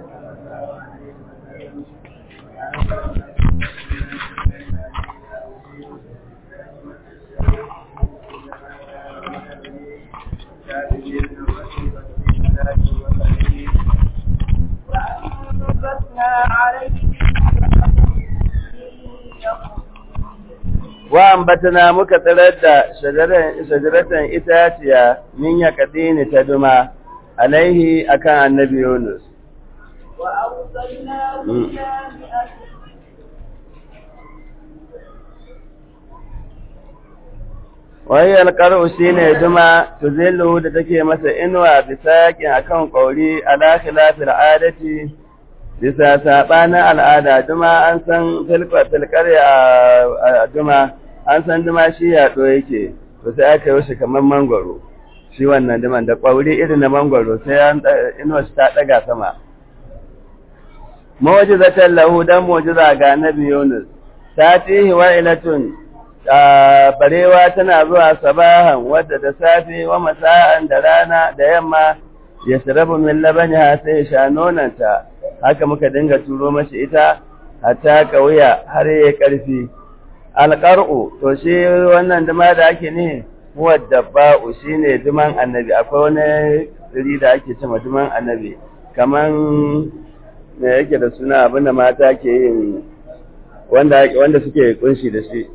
wa ambatana muka tsirar da shajaratan itaciya min ya kadini ta duma alaihi akan annabi Yunus wai alƙar'u shi ne duma tuzillu da take masa inuwa bisa yakin akan ƙauri ala khilafil adati bisa saɓanin al'ada duma an san filkar a duma an san duma shi yaɗo yake to sai aka yi shi kamar mangwaro shi wannan duman da ƙwauri irin na mangwaro sai an inuwa shi ta ɗaga sama mawajizatan lahu dan mu'jiza ga nabi Yunus ta tihi wa ilatun barewa tana zuwa sabahan wadda da safe wa masa'an da rana da yamma ya shirabu min labaniha sai sha nonanta haka muka dinga turo mashi ita hatta kauya har yayi karfi alqar'u to shi wannan duma da ake ne huwa dabba'u shine duman annabi akwai wani tsiri da ake cewa duman annabi kaman me yake da suna abinda mata ke yin wanda wanda suke kunshi da shi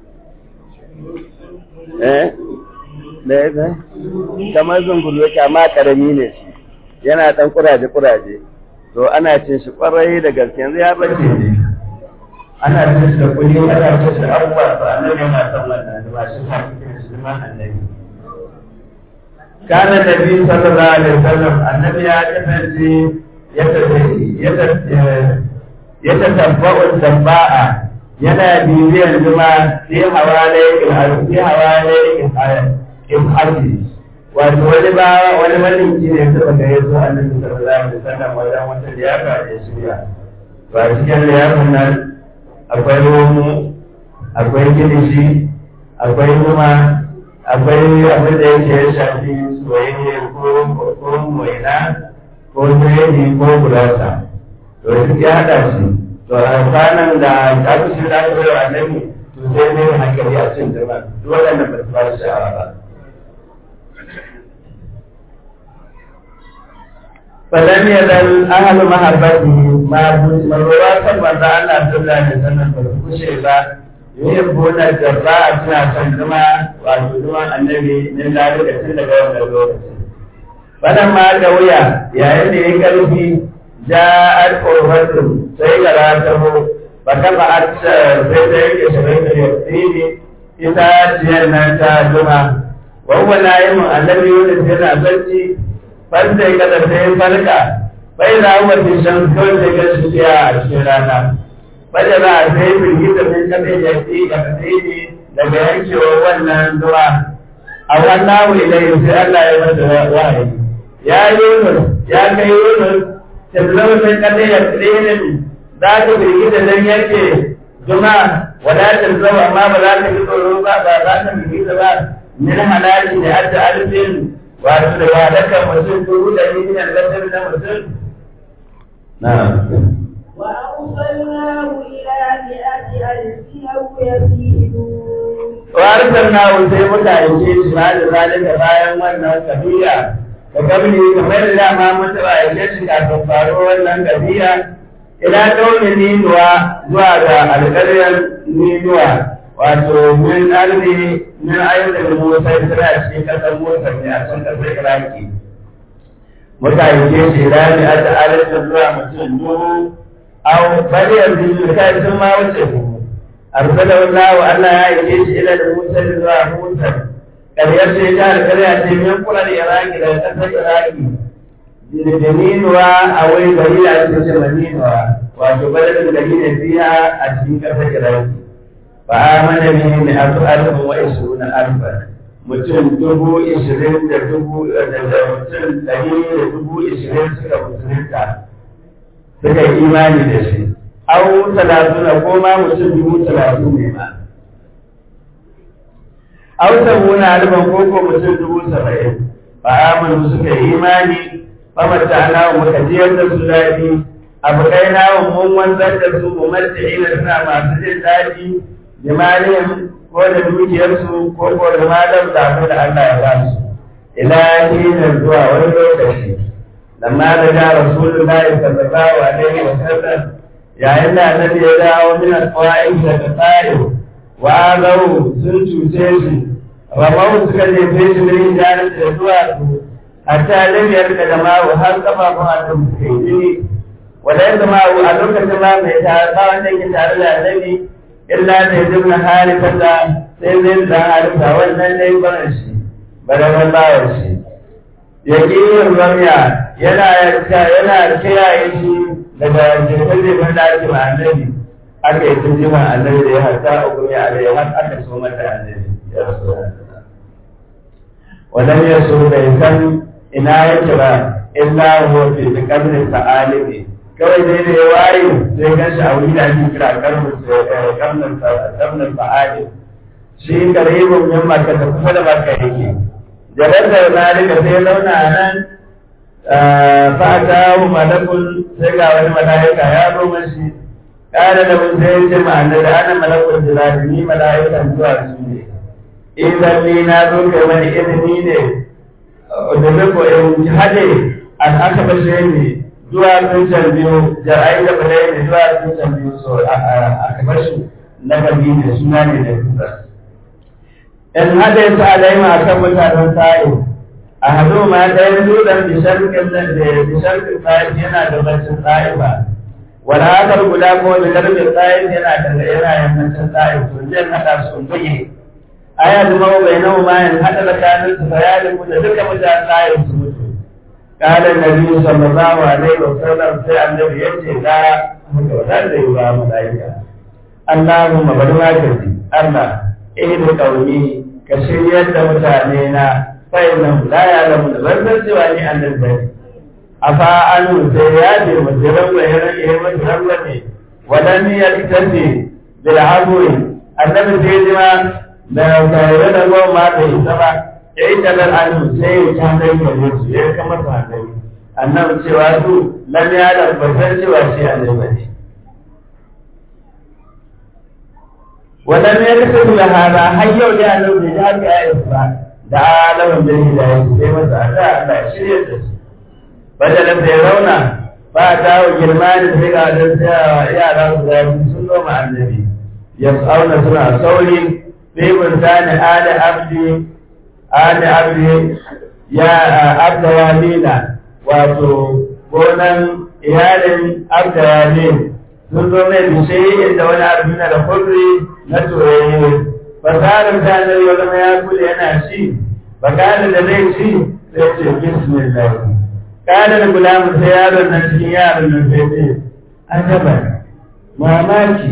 eh da yake kamar zungulu yake amma karami ne shi yana dan kuraje kuraje to ana cin shi kwarai da gaske yanzu ya bace ne ana cin shi da kuli ana cin shi abubuwa to annabi yana son wannan ba shi sa cikin shi ma annabi kana nabi sallallahu alaihi wasallam annabi ya kasance ya tafi ya tabba'u dabba'a yana bibiyar zuma fi hawale fi hawale in harbi wato wani ba wani malinki ne suka ga yaso annabi sallallahu alaihi wasallam wajen wata liyafa da shirya ba cikin liyafin nan akwai romu akwai kilishi akwai zuma akwai abin da yake ya shafi soyayya ko ko moina ko biredi ko gurasa to duk ya haɗa shi to a kwanan da aka shi da aka bai wa annabi to sai ne hankali a cin zuma duk waɗannan ba su ba shi sha'awa ba فلم يزل أهل محبته ما مروا كما قال الله صلى الله عليه وسلم بالكشي با يحبون الجراء سنة سنزما وعجوزما النبي من ذلك سنة قوم الوقت فلما قويا يا إني قلبي جاءت قربة سيقراته فكفأت سيدك شبيت اليقين إذا جينا تاجما وهو نائم النبي يونس yana bacci fanta ya kada sai farka bai da wata shan kawai da ga shi a cikin rana bada za a sai firgita min kada ya ce ga kasai daga yankewar wannan zuwa a wannan wilai sai Allah ya masa wahayi ya yunus ya kai yunus tablau min kada ya tsinin za ka firgita dan yake zuma wadatar zama amma ba za ka yi tsoro ba ba za ka firgita ba min halaki da adda alfin wato da ba daga mutum duru da yi min lantar na mutum na وأرسلناه إلى مئة ألف أو يزيدون Warisar na sai muka aike shi ba da zalika bayan wannan kabiya da kabili kamar da dama mun taɓa aike shi kafin faruwar wannan kabiya ila kaunin ninuwa zuwa ga alƙaryar ninuwa wato min arzi min ayyukan Musa suna cikin kasar Musa ne a can kasar Iraki. Muka yi shi rami a ta'alata zuwa mutum dubu, au bari yanzu kai sun ma wuce dubu. Arsala wallahu Allah ya yi shi ila da Musa zuwa Musa. Ƙaryar ce ta alƙarya ce min kula da Iraki daga kasar Iraki. Da ninuwa a wai gari da ake ce ninuwa wato baladin gari ne biya a cikin kasar Iraki. فآمن به مئة ألف وعشرون ألفا mutum dubu ishirin da dubu da mutum ɗari da dubu ishirin suka musulunta suka yi imani da shi au talatuna ko ma mutum dubu talatin ne ma au sabuna alban ko ko mutum dubu saba'in fa amanu suka yi imani fa mata ana muka jiyar da su daɗi abu kai na mun wanzar da su mu mace ina suna masu jin daɗi jimalin ko da dukiyarsu ko ko da malam da abin da Allah ya ba su ila hinin zuwa wani lokaci lamma da ga rasulullahi sallallahu alaihi wa sallam yayin da annabi ya dawo min al-qa'im da ta'if wa azau sun cuce shi ramau suka jefe shi da hijarar da zuwa su hatta lam yarka da ma'u har kafafun annabi suka yi jini wanda ya zama a lokacin ma mai tare ba wanda yake tare da annabi illa da ya zama harifar da sai zai da harifa wannan ne barin shi barabar bawan shi ya ƙi yin ramiya yana yana kiyaye shi daga jefe-jefen da ake ma annabi aka yi tun jima annabi da ya harta a kuma ya alai har aka so mata annabi ya rasu wannan ya so bai san ina yake ba illa huwa fi qabri sa'alibi kawai dai da ya waye sai gan shi a wuri da ake kira karnin karnin karnin sa'alibi shi karibin min maka da kusa da maka yake jabar da zalika sai launa nan fata hu malakun sai ga wani mala'ika ya zo mashi kana da mun sai ce ma annabi ana malakun jilali ni mala'ikan zuwa su ne idan ni na zo kai wani izini ne da zako in hade an aka bashe ni zuwa tuncan biyu jar'ai da bale ne zuwa tuncan biyu so aka bashi na gabi ne suna ne da kusa in hade su alaima akan mutanen sa'in a hado ma ɗayan dutsen bisharkin nan da bisharkin tsayin yana da bacin tsayin ba wani hakar guda ko da garbin tsayin yana da yana yammacin tsayin to zai haɗa su buge aya da mawa bai nawa ma yin haɗa tsakanin su bayanin mu da duka mutanen tsayin su mutu kalan nabi sallallahu alaihi wa sallam sai annabi ya ce da haka ba da yi ba malaika Allahumma bari ma ka ji Allah ihdi qaumi ka shiryar da mutane na fa'innan la ya lamu da ban cewa ni annabi bane afa anu sai ya ce mujiran wa yaran ya mata rabba ne wadan ya tafi bil haburi annabi sai ji ma da tare da goma da ita ba ya yi talar anu sai ya ta dai ka ne su ya kama ta annabi annabi cewa su lam ya da ban cewa shi annabi bane wadan ya kasu da hada har yau da annabi da haka ya isra da alamun da yi da ya sai masa a da Allah ya shirya da su bajalin da ya rauna ba ta wa girma da sai ga da yara su da sun noma annabi ya tsauna suna sauri sai mun tani ali abdi ali abdi ya abda walina wato gonan iyalin abda walin sun zo mai bishe da wani abu na da kurri na soyayye fasarar ta da yau zama ya kula yana shi bakala da zai ci sai ce bismillah kana da gulamu sai yaron nan cikin yaron nan sai ce ajaba mamaki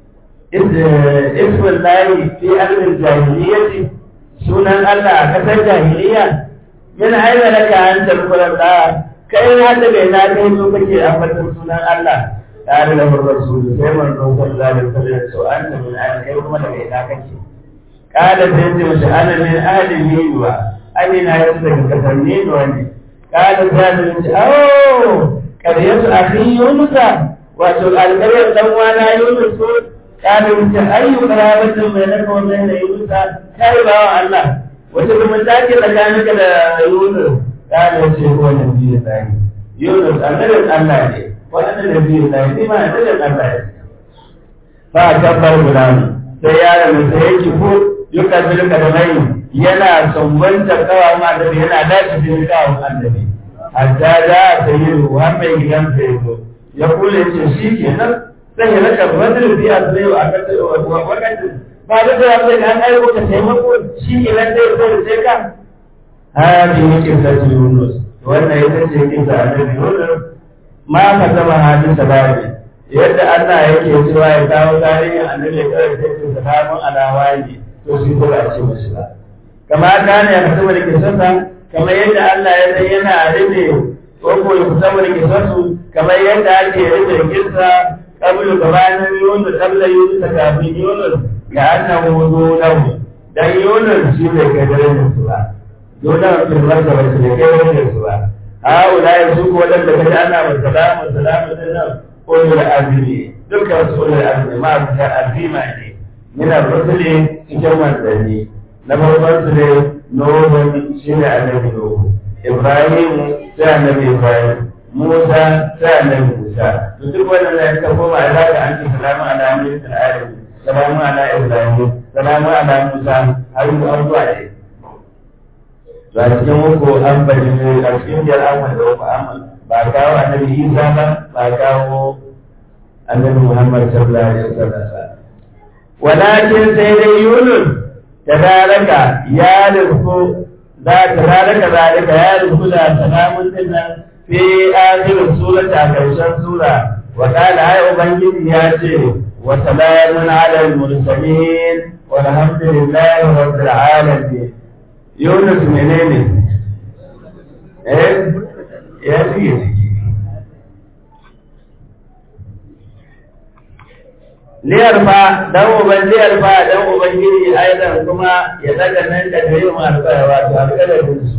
ismin lahi fi armin jahiliyyati sunan Allah a kasar jahiliya min aina laka an tabbatar da kai na da bai na kai so kake ambatan sunan Allah tare da rasul sai manzo sallallahu alaihi wasallam so anta min aina kai kuma da bai na kake kada sai ce mace ana min ahli niwa ani na yau daga kasar niwa ne kada sai da ce oh karyatu akhi yunusa wato alƙaryar dan wana yunus ko kada ce ayyu qarabatin bainaka wa bain yunusa kai ba wa Allah wata kuma take tsakaninka da yunus kada ce ko nabi sai yunus annabin Allah ne wannan nabi sai ni ma annabin Allah ne fa kabbar gudamu sai yaron sai yake ko yuka bilka da mai yana sumbanta kawo annabi yana dace bin kawo annabi hatta da ta yi ruwa mai gidan sai zo ya kula ce shi kenan sai ya raka badr bi azai wa aka wakati ba da da sai an ai ko taimako shi kenan sai zo sai ka hadi yake sai Yunus wannan ita ce kisa annabi Yunus ma ka zama hadin sababi yadda Allah yake cewa ya kawo tarihin annabi kawai sai su salamun alawa ne to shi ko ba ce mashi ba kama ta ne a kasar da kisarsa kamar yadda Allah ya san yana rufe ko ko ya kusa da kisarsu kamar yadda ake rufe kisa kabulu gabanin yunus kabla yunus ta kafin yunus ga annahu dunahu dan yunus shi bai kai dare su ba dunahu fil martaba shi bai kai dare su ba haula ya su ko wadanda ka ji ana wa salamu salamu din nan ulul azmi dukkan su ulul azmi ma su ta azima ne min ar-rusuli cikin manzanni na farkon su ne nuhun shi ne annabi nuhu ibrahim sai annabi ibrahim musa sai annabi musa to duk wannan da ka koma alaka an ce salamu ala musa alamin salamu ala ibrahim salamu ala musa har zuwa ne to a cikin uku an bari ne a cikin biyar an wanda uku an ba kawo annabi isa ba ba kawo annabi muhammad sallallahu alaihi wasallam walakin sai dai yunus tabaraka ya rufu da tabaraka zalika ya rufu da salamun dinnan fi akhir surata karshen sura wa qala ay ubangiji ya ce wa salamun ala al-mursalin walhamdulillahi rabbil alamin Yunus menene? Eh, ya fiye ciki. Liyar fa, dan uban liyar fa, dan uban giri aidan kuma ya daga nan da gari mu alƙaya wato alƙalarin su.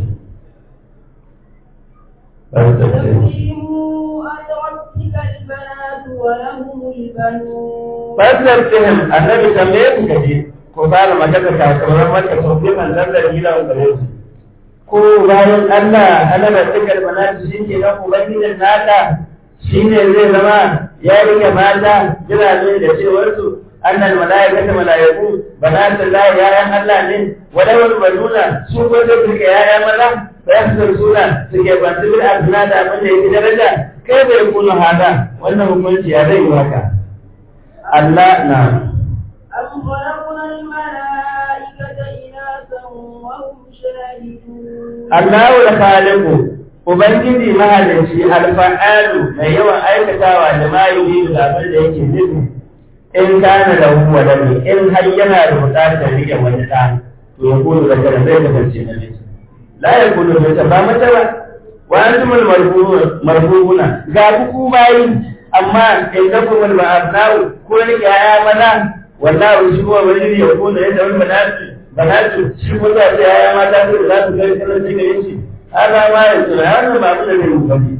Fasar fihim, annabi tambaye ku kaje, ko fara magana kasuwar maka sau biyu man zan da gida wa gare su ko bayan Allah Allah da cikar manati shi ke nan ubangijin naka shi ne zai zama ya rike mata jirage da cewar su annal malaikata malaiku banatun lahi yayan Allah ne wadawar banuna su ko sai suke yaya maza fayasar suna suke bantu bil asna da abin da yake daraja kai bai kunu hada wannan hukunci ya zai yi haka Allah na أم خلقنا الملائكة إناثا وهم شاهدون Allahu da khaliqu Ubangiji mahalicci alfa'alu mai yawan aikatawa da ma yi da abin da yake nufi in kana da huwa da in har yana da buƙatar rike wani ɗa to ya kudu da kada zai kasance na miji la ya kudu da ta ba mata ba wa antumul marhubuna ga ku bayi amma in da kuma ma'abna'u ko rike ya maza wallahu shi kuma wani ya kudu da wani banatu banatu shi kuma za ta yaya mata su za su gani sanar da gare shi haka ma ya tsira har da ba mu da zai mukabi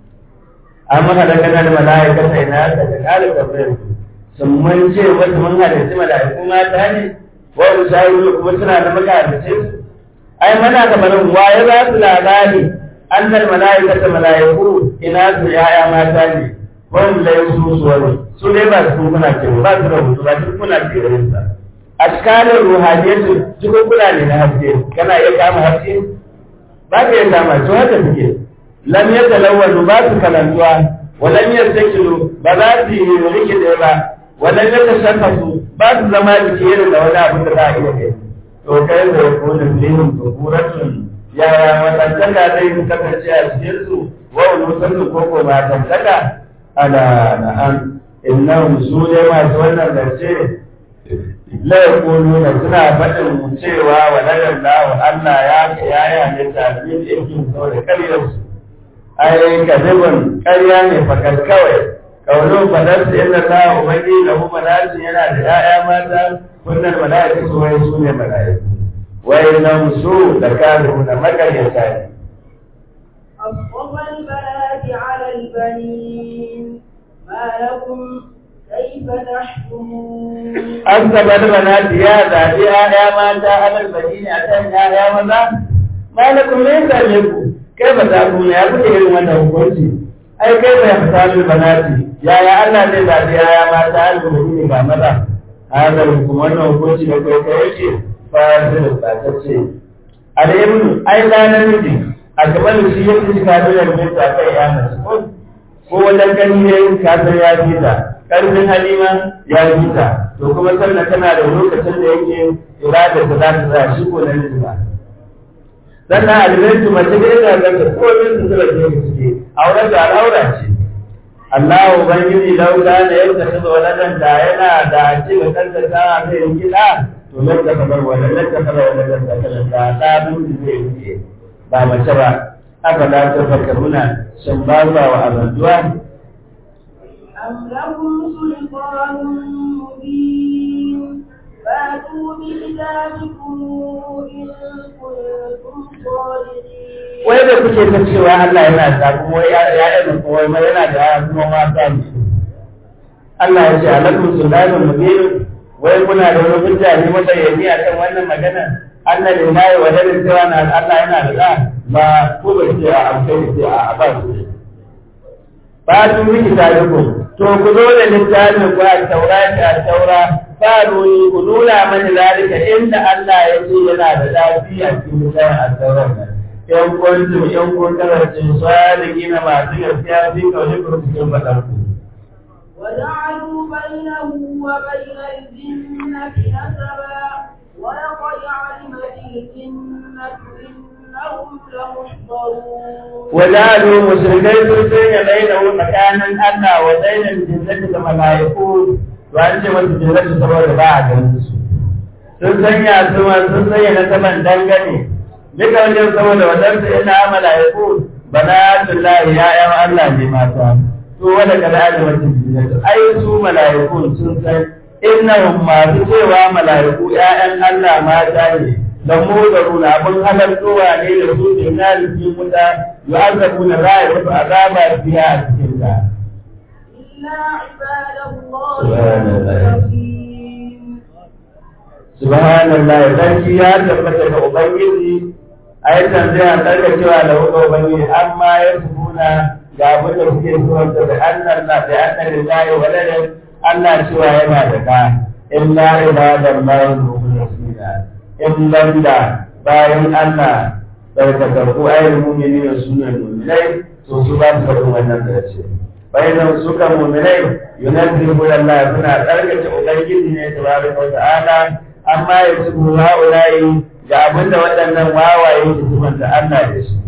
amma kada kana da mala'ika sai na ka da kare kabrin sun mun ce wasu mun halitta mala'iku mata ne wa usayiru kuma suna da makarice su ai mana da barin waye za su labari annal mala'ikata mala'iku ina su yaya mata ne wani lai su su wani su dai ba su kuna ce ba su rubutu ba su kuna ce da sa askalin ruhaniyatu cikin kula ne na haske kana iya kama haske ba ka iya kama to haka suke lam yatalawwanu ba su kalantuwa wa lam yastakilu ba za su yi rikide ba wa lam yatashafasu ba su zama jiki irin da wani abu da za a iya kai to kai da yakunu fihim tuhuratun yaya matantaka zai kasance a cikin su wa ulusansu ko ko matantaka ala na'am innahum su ne masu wannan zance la yaquluna suna faɗin cewa wa lallahu Allah ya ya ya ne tabbin yake saboda karyar su ai kadibun karya ne fakar kawai kaulu fadar su inna ta ubangi da mu malaiku yana da ya'ya mata kunnan malaiku su wai su ne malaiku wai nan su da kafirun da makaryata ne أصطفى البنات على البنين ما لكم كيف تحكمون an tabar banati ya zaɓi ‘ya'ya mata alal madina a kan ‘ya'ya maza malakum ne same ku kai ba za ku ya kuke irin wannan hukunci ai kai ba ya fita banati yaya Allah zai zaɓi ‘ya'ya mata alal madina ga maza haka kuma wannan hukunci da kai kai yake fasil tsatacce alayhim ai da namiji a gaban shi yake shi ka da yarda ta kai ya mace ko wajen gani ne ka san ya fita karfin halima ya fita to kuma sannan tana da lokacin da yake irada ta za ta za shi ko na miji ba sannan alimantu mace da yana ganta ko min su zura ke suke auren da al'aura ce Allah ubangiji lauda da ya tafi da waladan da yana da ce ga kanta ta zai yi gida to nan da kamar waladan da kamar waladan da kamar da da bin zai yi ba mace ba aka da ta fakaruna shin ba wa azantuwa أم لهم سلطان مبين فاتوا بكتابكم إن كنتم صادقين wai da kuke ta cewa Allah yana da kuma ya ya da kuma mai yana da ya kuma mata ne Allah ya ce alakum sulaiman mubin wai kuna da wani hujja ne mabayyani akan wannan magana Allah ne nayi wa dalil cewa na Allah yana da da ba ko ba ce a amfani ce a ba su ba su miki tariku to ku zo da littafin ku a taurata a taura faru ni ku nuna mani zalika inda Allah ya ce yana da lafiya cikin littafin a taurar nan in kuntum in kun kasance sadiqina masu gaskiya fi kawai ku cikin fadar ku وجعلوا بينه وبين الجنة نسبا ولقد علمت الجنة إنهم لمحضرون وجعلوا مشركي سوسين بينه مكانا أدنى وبين الجنة كملائكة وأنت والجنة سبب بعد sun sanya su sun sanya na saman dangane duka wajen saboda wadansu ina mala'iku banatullahi ya'yan Allah ne mata su wanda kada da wata jinnatu ai su mala'iku sun san innahum masu cewa mala'iku ya'yan Allah mata ne da mu da runa abin halartowa ne da su ne na cikin wuta yu'azzabu na za a yi musu azaba biya a cikin ta إلا عباد الله سبحان الله. المخلصين subhanallah sarki ya tabbata ga ubangiji ai tambaya tsarka cewa da wuka ubangiji amma ya subuna ga abin da suke suwanta da annan na da annan lillahi waladan Allah cewa yana da ka illa ibadar bayan mukhlasina in banda bayan Allah tsarkakarku ayyul mu'minin sunan mu'minai to su ba su faɗin wannan zance bayan suka mu'minai yunazzihu Allah suna tsarkace ubangiji ne tabaraka wa ta'ala amma ya tubu ha'ulayi ga abinda waɗannan wawaye ke tumanta Allah da shi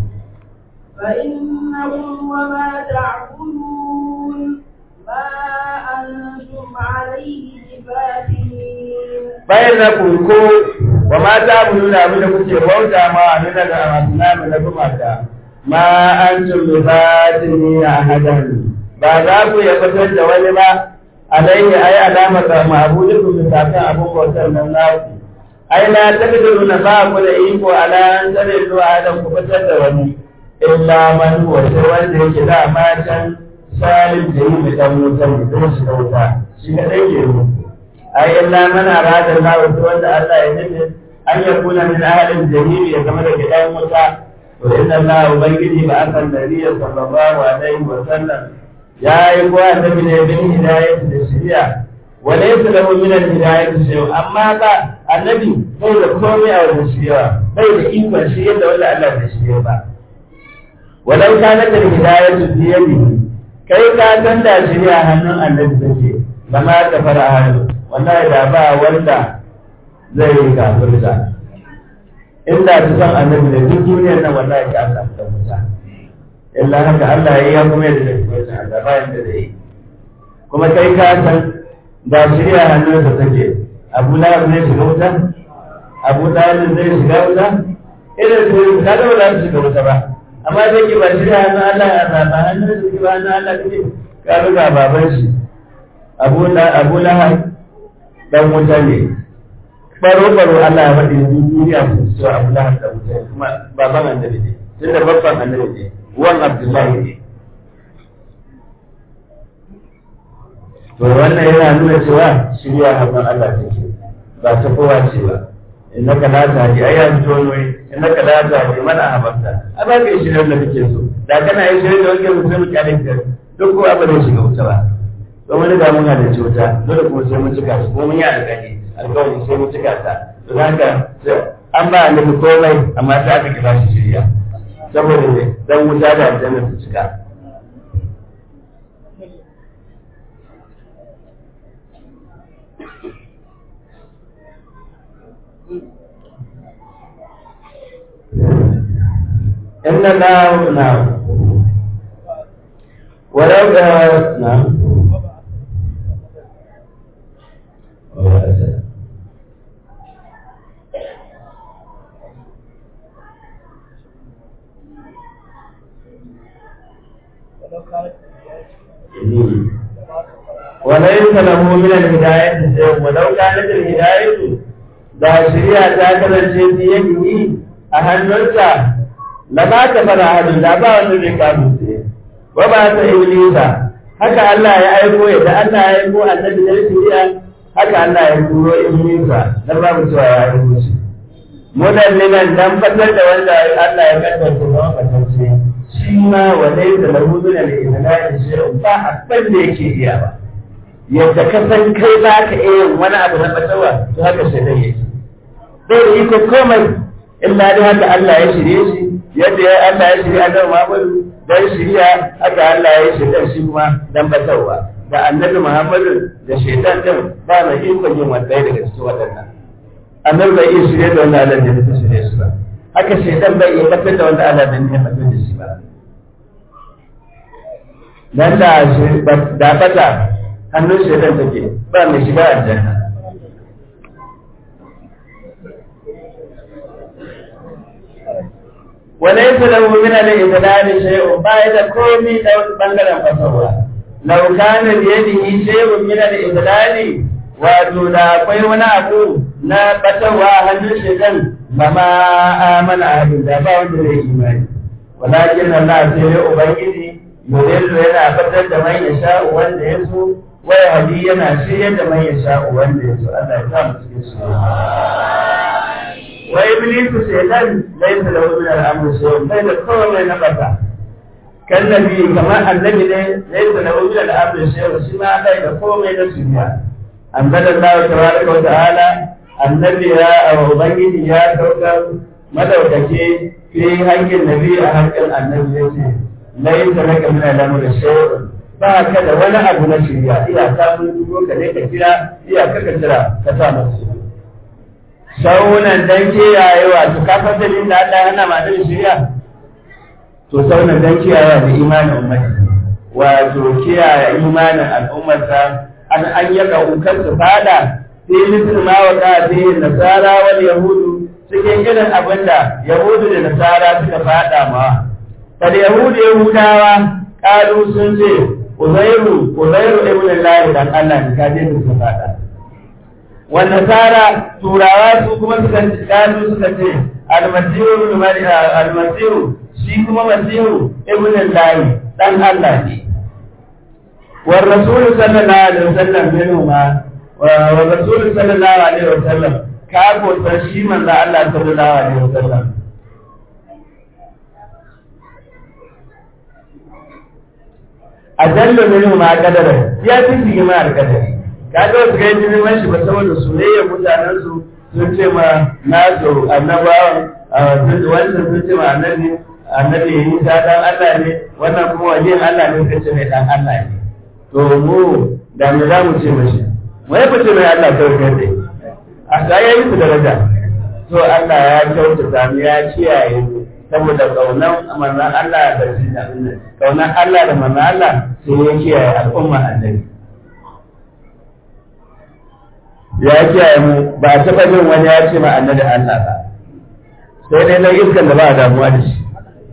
فإنهم وما تعبدون ما أنتم عليه بفاتنين bayan na kurko wa mata mu nuna abin da kuke bauta ma a nuna da amasinamu na gumaka ma an tun bifatini a hadan ba za ku ya fitar da wani ba alaihi ai alama ga ma'budin ku misakan abin bautar nan naku ai la taqdiru na ba ku da iko ala an tare zuwa adam ku fitar da wani illa man huwa sai wanda yake da matan salim da yi mai dan wutar da zai shiga wuta shi kadai ke yi ai illa man arada Allah wa wanda Allah ya nufi an yakuna min ahlil jahim ya zama daga dan wuta to inna Allah ubangiji ba akan nabiyyi sallallahu alaihi wa sallam ya yi ko annabi ne bin hidayat da shari'a wa laysa lahu min al-hidayat shay'un amma ba annabi bai da komai a wajen shari'a bai da ikon shi yadda wanda Allah bai shirya ba walau kanat al-hidayat bi yadihi kai ka san da shari'a hannun annabi take lama ta fara hannu wallahi da ba wanda zai yi kafirta inda ta san annabi da duk duniyar nan wallahi ka Allah ta musa illa haka Allah ya yi kuma yadda da kuma san Allah bayan da zai yi kuma kai ka san da shirya hannunsa take Abu Lahab zai shiga wuta Abu Talib zai shiga wuta irin su ka ga ba za su shiga wuta ba amma zai ki ba shirya hannun Allah ya zaba hannun su ki ba hannun Allah kake ka ga baban shi Abu Abu Lahab dan wuta ne baro baro Allah ya faɗi duniya su so Abu Lahab dan wuta ne kuma baban annabi ne tunda babban annabi ne wan Abdullahi ne to wannan yana nuna cewa shirya hannun Allah take ba ta kowa ce ba innaka la tahdi ai ya fito ne innaka la tahdi man ahbabta a ba kai shirya da kake so da kana yin shirya da wanda mutum mu kyale ka duk ko abin da shiga wuta ba don wani da muna da cuta dole kuma sai mun cika su kuma mun yi alƙali alƙawari sai mun cika ta to haka an ba annabi komai amma ta aka kira shi shirya saboda ne dan wuta da aljanna su cika إن الله نعم ولو نعم وليس له من الهداية شيء ولو كانت الهداية da shari'a ta kasance ta yanki a hannunsa la ba ta fara hadin da ba wanda zai kamu sai wa ba ta iblisa haka Allah ya aiko ya da Allah ya aiko annabi da shari'a haka Allah ya turo iblisa dan ba mu cewa ya aiko shi mudallilan dan fatar da wanda Allah ya kaddara su zama fatance shi ma wa laysa lahu min al-ilahi shay'un ba abin da yake iya ba yadda ka san kai za ka iya wani abu na fatawa to haka shaidan yake bai da iko komai illa dai haka Allah ya shirye shi yadda ya Allah ya shirye Annabi Muhammadu dan shirya haka Allah ya shirye shi kuma dan fatawa da Annabi Muhammadu da shaidan din ba mai iko yin wanda daga cikin waɗannan Annabi bai iya shirye da wanda Allah ya ta shirye shi ba haka shaidan bai iya fatar da wanda Allah ya fatar da shi ba dan da da fata hannun shaitan take ba mai shiga aljanna wala yasa lahu min al-idlal shay'un ba da komai da wani bangaren fasawa law kana bi yadihi shay'un min al-idlal wato da akwai wani abu na batawa hannun shaitan ma amana ahadin da ba wanda zai imani walakin Allah sai ya ubangiji yudillu yana fatar da man yasha wanda ya so wai hadi yana shirye da man yasha wanda ya so Allah ya sa mu cikin su wa iblisu shaytan laysa lahu min al-amri shay'un bai da komai na bata kan nabi kamar annabi ne laysa lahu min al-amri shay'un shi ma bai da komai na shirya anzalallahu tabaraka wa ta'ala annabi ya ubangiji ya saukar madaukake fi hankin nabi a hankin annabi yace laisa laka min al-amri shay'un ba ka da wani abu na shirya iya ka mun dubo ka ne ka kira iya ka ka kira ka sa masu saunan dan kiyaye wato ka san dalilin da Allah yana ma dan shirya to saunan dan kiyaye da imanin ummati wato kiyaye imanin al'ummarsa an an yaka ukar su fada sai mutum ma wa ka sai nasara wal yahudu cikin irin abinda yahudu da nasara suka fada ma kada yahudu yahudawa kalu sun ce uzairu uzairu ibn Allah dan Allah ne ka je su fada wa nasara turawa su kuma suka kalu suka ce almasihu ibn maryam almasihu shi kuma masihu ibn Allah dan Allah ne wa rasul sallallahu alaihi wasallam minhuma wa rasul sallallahu alaihi wasallam ka ko shi manzo Allah sallallahu alaihi wasallam ajallu minhu ma qadara ya fi shi ma alqadari kaga wasu ga yin man shi ba saboda soyayya mutanen su sun ce ma nasu annabawan wannan sun ce ma annabi annabi Isa dan Allah ne wannan kuma wajen Allah ne kace mai dan Allah ne to mu da mu za mu ce mashi mu ya fice mai Allah kawai kai dai a ga yayi su daraja to Allah ya kyautata mu ya kiyaye mu saboda kaunan manzan Allah da shi da kaunan Allah da manzan Allah sai ya kiyaye al'umma annabi ya kiyaye mu ba a taɓa jin wani ya ce ma annabi Allah ba sai dai na iskan da ba a damuwa da shi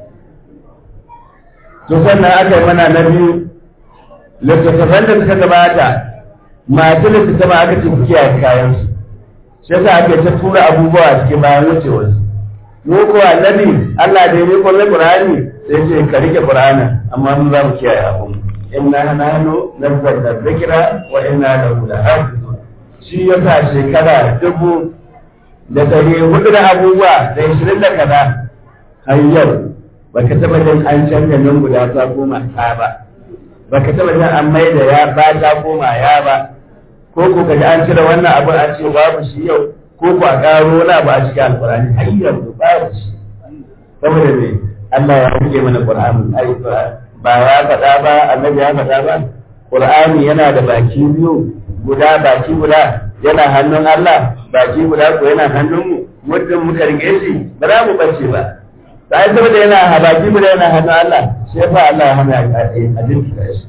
to sannan aka yi mana na biyu littattafan da suka gabata masu littattafa aka ce ku kiyaye kayansu shi yasa ake ta tura abubuwa cikin bayan wucewarsu mu ko annabi Allah da ya ko Qur'ani sai ce ka rike Qur'ani amma mun za mu kiyaye abun inna nahnu nazzalna dhikra wa inna lahu lahafizun shi yasa shekara dubu da dari hudu da abubuwa da ishirin da kaza har yau baka taba jin an canza nan guda ta koma ta ba baka taba jin an mai da ya ba ta koma ya ba ko ko kaji an cire wannan abin an ce babu shi yau ko ku a ƙaro na ba a cikin alƙur'ani har yanzu babu shi saboda me Allah ya rike mana Qur'ani ai ba ya faɗa ba annabi ya faɗa ba Qur'ani yana da baki biyu guda baki guda yana hannun Allah baki guda ko yana hannun mu muddin muka rike shi ba za mu bace ba sai saboda yana baki guda yana hannun Allah sai fa Allah ya hana a dinka shi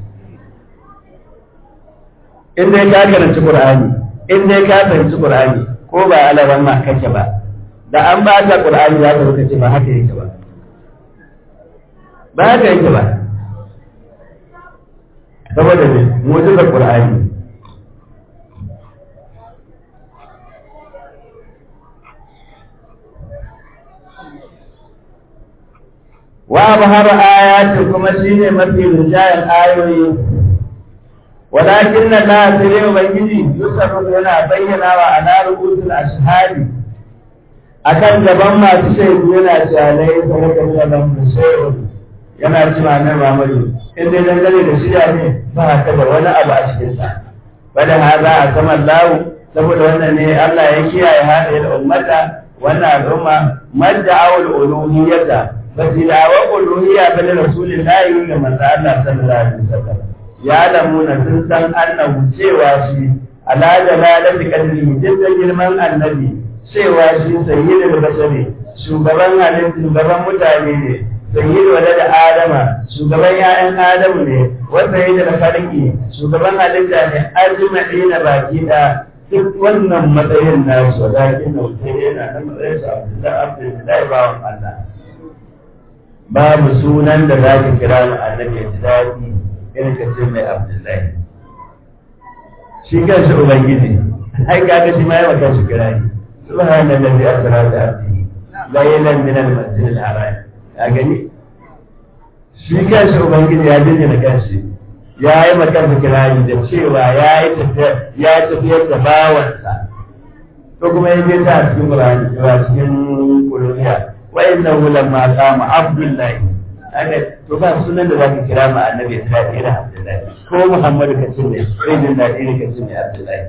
in dai ka karanci Qur'ani in dai ka karanci Qur'ani ko ba alaran ma kake ba da an ba ta qur'ani za ka kace ba haka yake ba ba haka yake ba saboda ne mu'jizar qur'ani wa bahar ayatin kuma shine mafi rinjayen ayoyi walakin na la sai ubangiji yusuf yana bayyana wa ala rubutul ashhadi akan gaban masu shaidu yana cewa lai sarka da lam shay'un yana cewa nan Muhammadu in dai dangane da shirya ne ba ka da wani abu a cikin sa bada haza a saman lawu saboda wannan ne Allah ya kiyaye hada da ummata wannan al'umma madda awul uluhiyyata ba su da wa uluhiyya ba da rasulillahi ga manzo Allah sallallahu alaihi wasallam ya lamuna sun san annahu cewa shi ala jalalati qadri jidda girman annabi cewa shi sayyidul bashari shugaban halittu shugaban mutane ne sayyidu wada da adama shugaban ya'yan adamu ne wa sayyidul khalqi shugaban halitta ne ajma'ina baki da duk wannan matsayin na su lakin da wuce yana nan matsayin sa da abdullahi bawan Allah babu sunan da za ka kira mu annabi ya ji daɗi irin ka ce mai abdullahi shi kanshi ubangiji ai kaga shi ma yawa kanshi kira ni subhana allazi asra bi abdihi laylan min al-masjid al-haram ya gani shi kanshi ubangiji ya jinjina kanshi ya yi makansa kirari da cewa ya yi ya tafiyar da bawansa ko kuma ya je ta cikin Qur'ani cewa cikin Qur'aniya wa innahu lamma qama Abdullahi haka to ba sunan da zaka kira ma annabi ta kira Abdullahi ko Muhammadu ka ce ne sai din da iri ka ce ne Abdullahi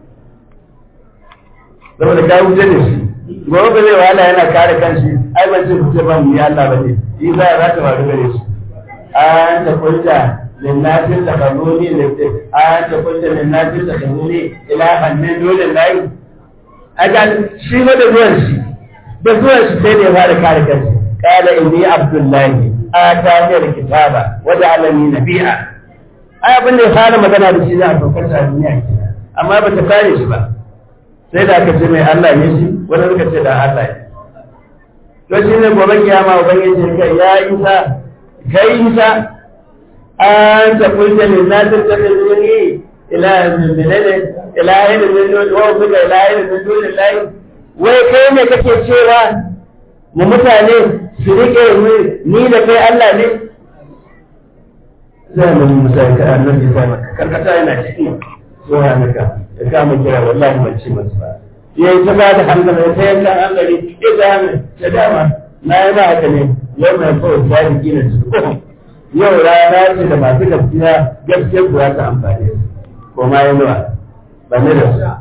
saboda ka wuce da shi gobe ba zai wahala yana kare kanshi ai ban ce kuce ba mu ya Allah ba ne shi za za ta faru gare shi an ta kulta للناس اتخذوني أنت قلت للناس اتخذوني إلها من دون الله أجل شيء ما دون شيء دون شيء سيدي هذا كان كذا قال إني عبد الله آتاني الكتاب وجعلني نبيا ai abin da ya fara magana da shi za a saukar a duniya amma ba ta kare shi ba sai da aka ce mai Allah ne shi wani suka ce da Allah ne to shi ne gobe kiyama ubangiji kai ya isa kai isa أنت قلت للناس اتخذوني إله من بلده إله من دون وأمك إله من دون الله wai kai ne kake cewa mu mutane su rike ni da kai Allah ne zai mu musa ka annabi sai maka karkata yana ciki subhanaka ya kama kira wallahi ban ci masu ba yayi ta ba da hankali ta yankan hankali ya ga ta dama na yi ba haka ne yau mai kawai sadiki na cikin yau rana ce da masu gaskiya gaskiyar kuwa ta amfani su ko ma yi nawa ba ne da su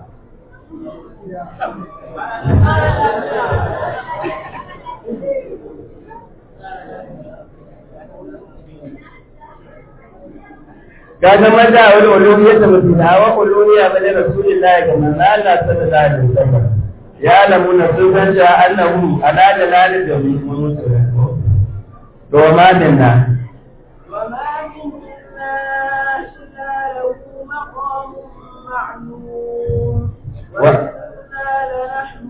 ka zama da wani ulumiyar da mutum da wa ulumiya ba da rasulullahi ga manzo Allah sallallahu alaihi wasallam ya lamuna sun san cewa annahu ala dalalin da mutum to ma dinna وما منا إلا له مقام معلوم وإنا لنحن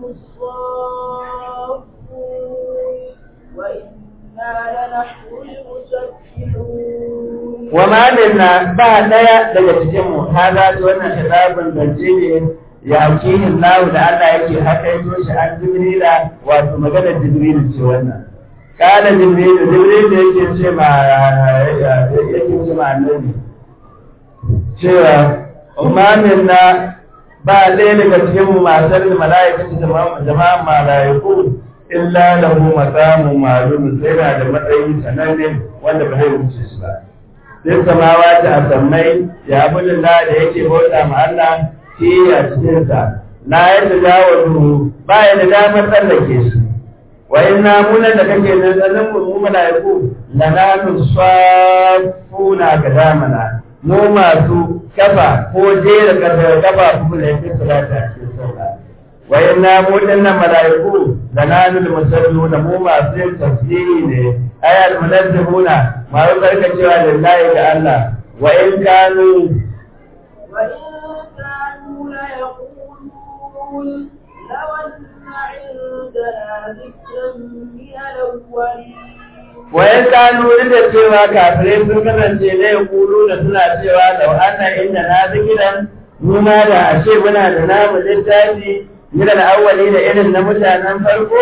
الصافون وإنا لنحن المسبحون وما لنا بعد daga cikin mu hada wannan kitabun zance ne ya akihin lahu da Allah yake haka yato shi an jibrila wato maganar jibril ce wannan kana jibril jibril da yake ce ma yake ce ma annabi cewa umamin na ba ɗaya daga cikin mu masar da mala'ikatu jama'an mala'iku illa lahu maqamun ma'lum sai da da matsayi sananne wanda ba zai wuce shi ba sai samawa ta asammai ya abudin da yake bauta ma Allah shi a cikin sa la ya tajawazu ba ya da damar tsallake shi wa inna munan da kake nan sanin mu mala'iku lananu safuna kadamana mu masu kafa ko jera kafa kafa kuma da yake salata a cikin sallah wa inna munan mala'iku lananu musalluna mu masu yin tasbihi ne ayat munazzihuna ma karkacewa lillahi ga Allah wa in kanu وإن كانوا ليقولون لو أن عندنا ذكرا من الأولين wayan kanu da cewa kafirai sun kasance ne kulu da suna cewa lau anna inda na zikiran mu ma da ashe muna da namu littafi min al-awwali da irin na mutanen farko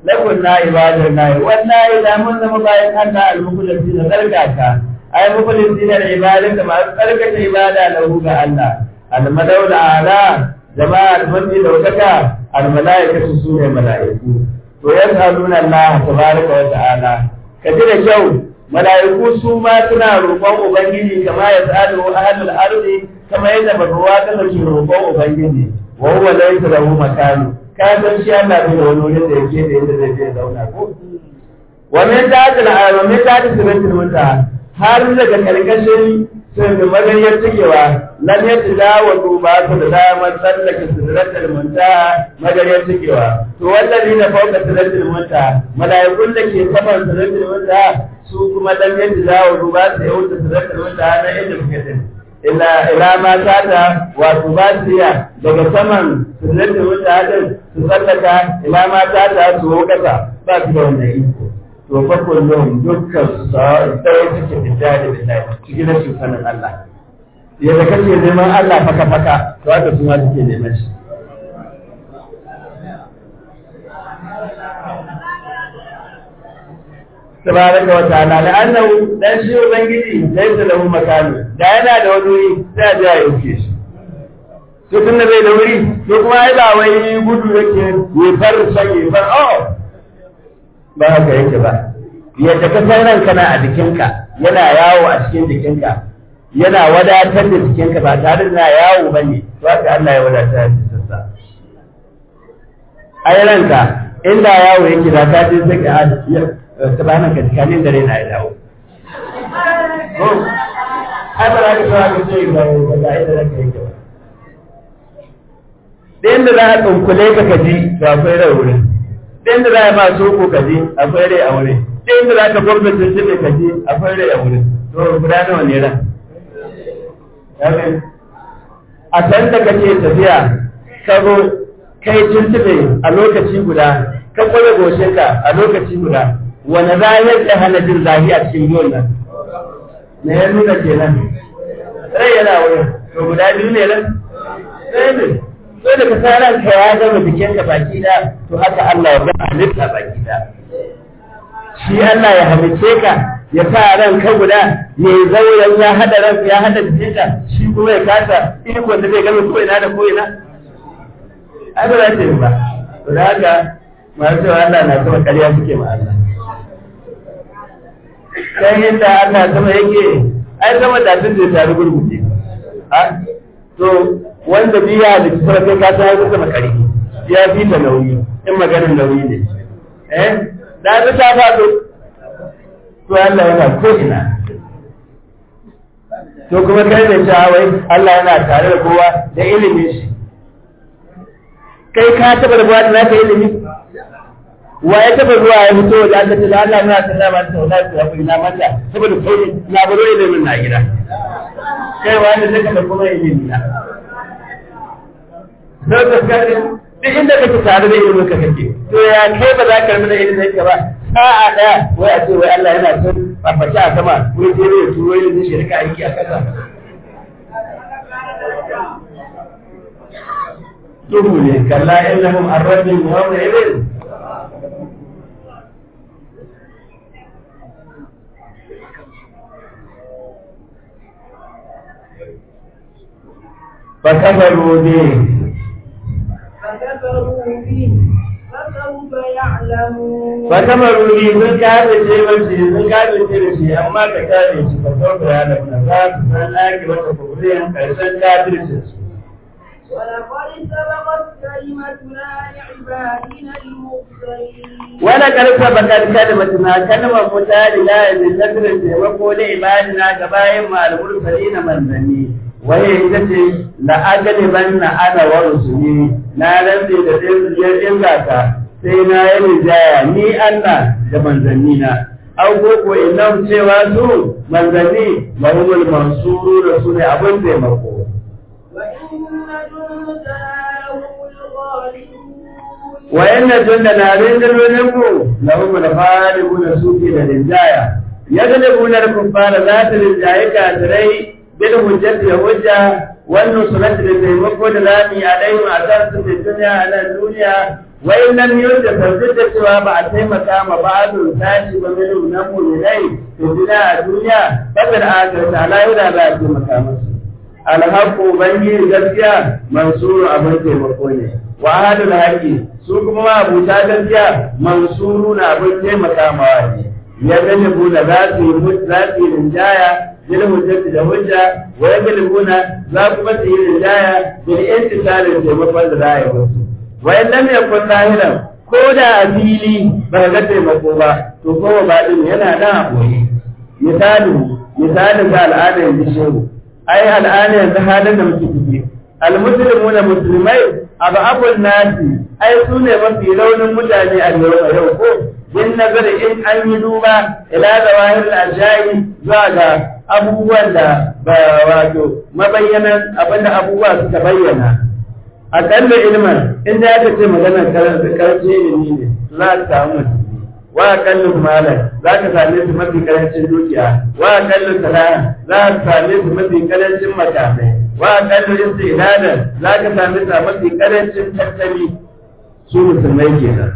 lakun na ibadar na wallahi da mun zama bayan Allah al-mukhlisi da zargaka ai mukhlisi da ibadar da masu tsarkake ibada lahu ga Allah al-madaw ala jama'ar mafi daukaka al-mala'ikatu su ne mala'iku to yasaluna Allah tabaraka wa ta'ala kaji da kyau mala'iku su ma suna roƙon ubangiji kama ya sa'adu ahlul ardi kama yadda bazuwa kana ke roƙon ubangiji wa huwa laysa lahu makanu ka san shi Allah bai da wani wurin da yake da yadda zai je zauna ko wa min ta'atil wa min ta'atil siratil muntaha har daga karkashin sun da magariyar cikewa lam yatadawa ba su da damar tsallake siratil muntaha magariyar cikewa to wallazi na fauka siratil muntaha malaikun da ke saman siratil muntaha su kuma lam yatadawa ba su yauta siratil muntaha na inda muke din ila ila ma tata wato ba su iya daga saman sunnatin mutanen su sallaka ila ma tata su kasa ba su da wannan iko to fa kullum dukkan su sai suke fita da billahi cikin rashin sanin Allah yadda kake neman Allah faka faka to haka su ma suke neman shi tabaraka wa ta'ala la'annahu dan shi ubangiji laysa lahu makanu da yana da wani wuri sai a ya yauke shi to tun da bai da wuri to kuma ai ba wai gudu yake ya far san ya far oh ba haka yake ba yadda ka san ranka na a jikinka yana yawo a cikin jikinka yana wadatar da jikinka ba tare da yawo bane to haka Allah ya wadatar da jikinsa ai ranka inda yawo yake da ka je sai ka ta bayan ka tsakanin dare na ya dawo. Ai ba za ka tsawa ka ce ga ga inda zaka yi ba. Da inda za a tsunkule ka ka ji to akwai rai wurin. Da inda za a ma soko ka ji akwai rai a wurin. Da inda za ka gwamna tuntube ka ji akwai rai a wurin. To guda nawa ne ran? A san da kake tafiya ka zo kai tuntube a lokaci guda ka kwaye goshinka a lokaci guda wani zahir da hana jin zahi a cikin biyun nan me ya nuna kenan rai yana wurin to guda biyu ne nan sai ne so da ka sa ranka ya gama jikinka baki da to haka Allah ya gama halitta baki da shi Allah ya halice ka ya sa ranka guda ya yi zauren ya hada ranka ya hada jikinka shi kuma ya kasa ikon da zai gama ko ina da ko ina ai ba za ta yi ba to da haka masu cewa Allah na sama ƙarya suke ma Allah kan yadda Allah sama yake ai sama da tun da tare gurguje ha to wanda biya da kuma kai ka san ya sama kari ya fi ta nauyi in maganar nauyi ne eh da ta ta faɗo to Allah yana ko ina to kuma kai da cewa wai Allah yana tare da kowa da ilimin shi kai ka taɓa da buwa da naka ilimi wa ya taba zuwa ya fito da aka ce da Allah na ta ba ta wala ta fi na mata saboda kai na baro ilimin na gida kai wani zaka da kuma ilimin na sai ka kare duk inda kake tare da ilimin ka kake to ya kai ba za ka rubuta ilimin ka ba sa'a daya wai a ce wai Allah yana son farfaci a sama wai sai ya turo ilimin shi rika aiki a kasa duhu ne kalla innahum arrabin yawma idin فكفروا به فكفروا به فسوف يعلمون فكفروا به sun kafe ce mace sun kafe ce da shi amma ka kare shi ka sauka ya da na za su san ake mata kubriyan karshen kafircin su ولقد سبقت كلمتنا لعبادنا المرسلين wani karfa bakar kalmatuna kalmar mutane la yanzu tasirin taimako da ibadina ga bayan ma'almur na manzanni waye ita ce la'agani ban na ana wa rusuli na rantse da ɗin zaka sai na yi rijaya ni Allah da manzanni na an koko inan cewa su manzanni mahimul mansuru da su ne abin taimako وإن جندنا هم الغالبون وإن جندنا رجلنكم لهم الغالبون سوفي للجاية يغلبون الكفار ذات للجاية كاتري بالهجة الهجة والنصرة للتيمكو لذاتي عليهم أساس في الدنيا على الدنيا wa in lam yunda duk da cewa ba a taimaka ma ba'dun tashi ba min nan mu'minai to dina a duniya fadar akhirata la yura za a taimaka musu alhaqqu bangi gaskiya mansuru abin taimako ne wa ahadul haqi su kuma ma abuta gaskiya mansuru na abin taimaka mawa ne ya galibu da za su yi za su yi rinjaya bil hujjati da hujja wa ya galibuna za kuma su yi rinjaya bil intisalin taimakon da za a yi musu wa in lam yakun zahiran ko da a fili ba ga taimako ba to ko ba din yana da aboye misali misalin da al'adar bishiyu ai al'ada yanzu halin da muke ciki almuslimuna musulmai abu abun nasi ai su ne mafi raunin mutane a yau a yau ko bin nazari in an yi duba ila da wahir ajayi zuwa ga abubuwan da ba wato mabayyanan abinda abubuwa suka bayyana akalla ilman inda aka ce maganar karanci ilimi ne za ka samu musulmi wa akallu malan za ka same su mafi karancin dukiya wa akallu sana'a za ka same su mafi karancin makamai wa akallu istidadan za ka same su a mafi karancin tattali su musulmai kenan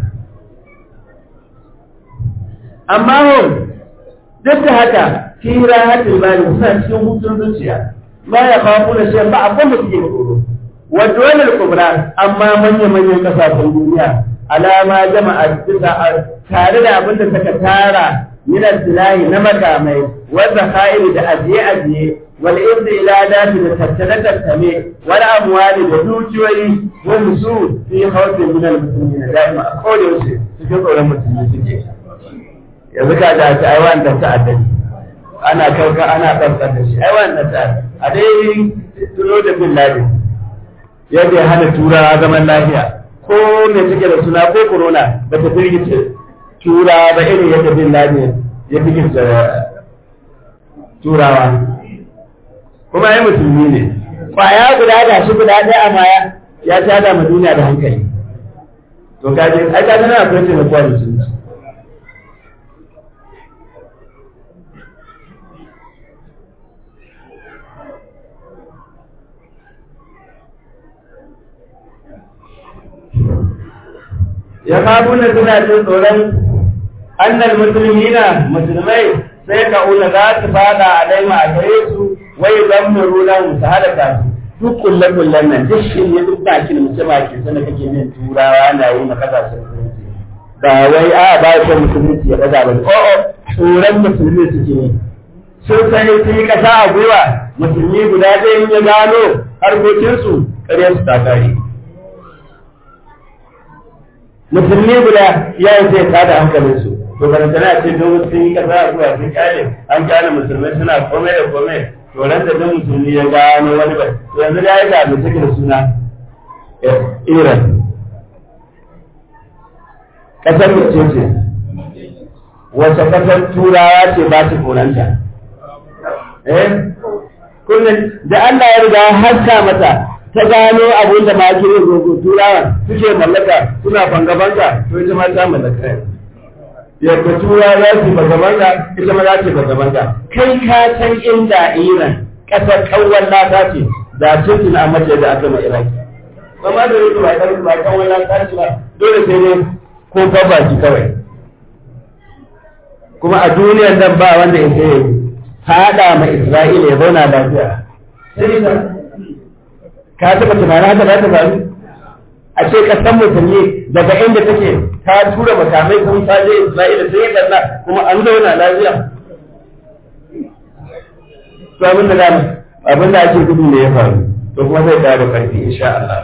amma ho duk da haka fi rahatul bali suna cikin hutun zuciya ma ya kawo da shi ba abin da suke tsoro wa dole kubra amma manya manyan kasashen duniya alama jama'a bisa tare da abin da suka tara min al na makamai wanda kha'iri da ajiye ajiye wal ibdi ila dati da tattale tattale wal amwali da dukiyoyi wa musu fi khawfin min al muslimin da'ima a koda yaushe cikin tsoron musulmi suke yanzu ka ga ta ai wanda ta addani ana kauka ana tsantsan da shi ai wanda ta a dai tuno da bin ladin yadda ya hana turawa zaman lafiya ko me take da suna ko corona ba ta firgice tura ba irin yadda bin laden ya firgice turawa kuma ya musulmi ne kwaya guda da shi guda ɗaya amma ya tada ma duniya da hankali to kaje ai ka tana akwai taimako a musulunci ya kabuna suna jin tsoron annal musulmina musulmai sai ka una za su fada a daima a gare su wai zan mu runa mu su halaka su duk kullen kullen nan duk shi ne duk baki da mutum ke sana kake min turawa na yi maka kasashen musulunci ba wai a ba shi musulunci ya daga ba o'o tsoron musulmi suke yi sun sani sun yi kasa a gwiwa musulmi guda ɗaya ya gano harkokinsu ƙaryar su ta kare musulmi guda ya yi zai tada hankalin su to kana tana ce don sun yi kasa a zuwa sun kyale an kyale musulmai suna komai da komai to ran da don musulmi ya gano wani ba to yanzu da ya ga da take da suna Iran kasar mace ce wace kasar turawa ce ba ta koranta eh kullum da Allah ya riga haska mata ta gano abin da ma kire gogo turawa suke mallaka suna banga-banga to ita ma ta mallaka yadda tura za su banga-banga ita ma za su banga-banga kai ka san inda iran ƙasar kawon lata ce da cikin a mace da aka mai iraki ba ma da yake ba ɗan ba kawon lata ce ba dole sai ne ko baki kawai kuma a duniyar nan ba wanda ya sai haɗa ma isra'ila ya zauna lafiya sai ka taɓa tunanin haka za ta faru a ce kasan musulmi daga inda take ta tura makamai sun faje Isra'ila sai ya kalla kuma an zauna lafiya to abin da da abin da ake gudu ne ya faru to kuma zai dawo da karfi insha Allah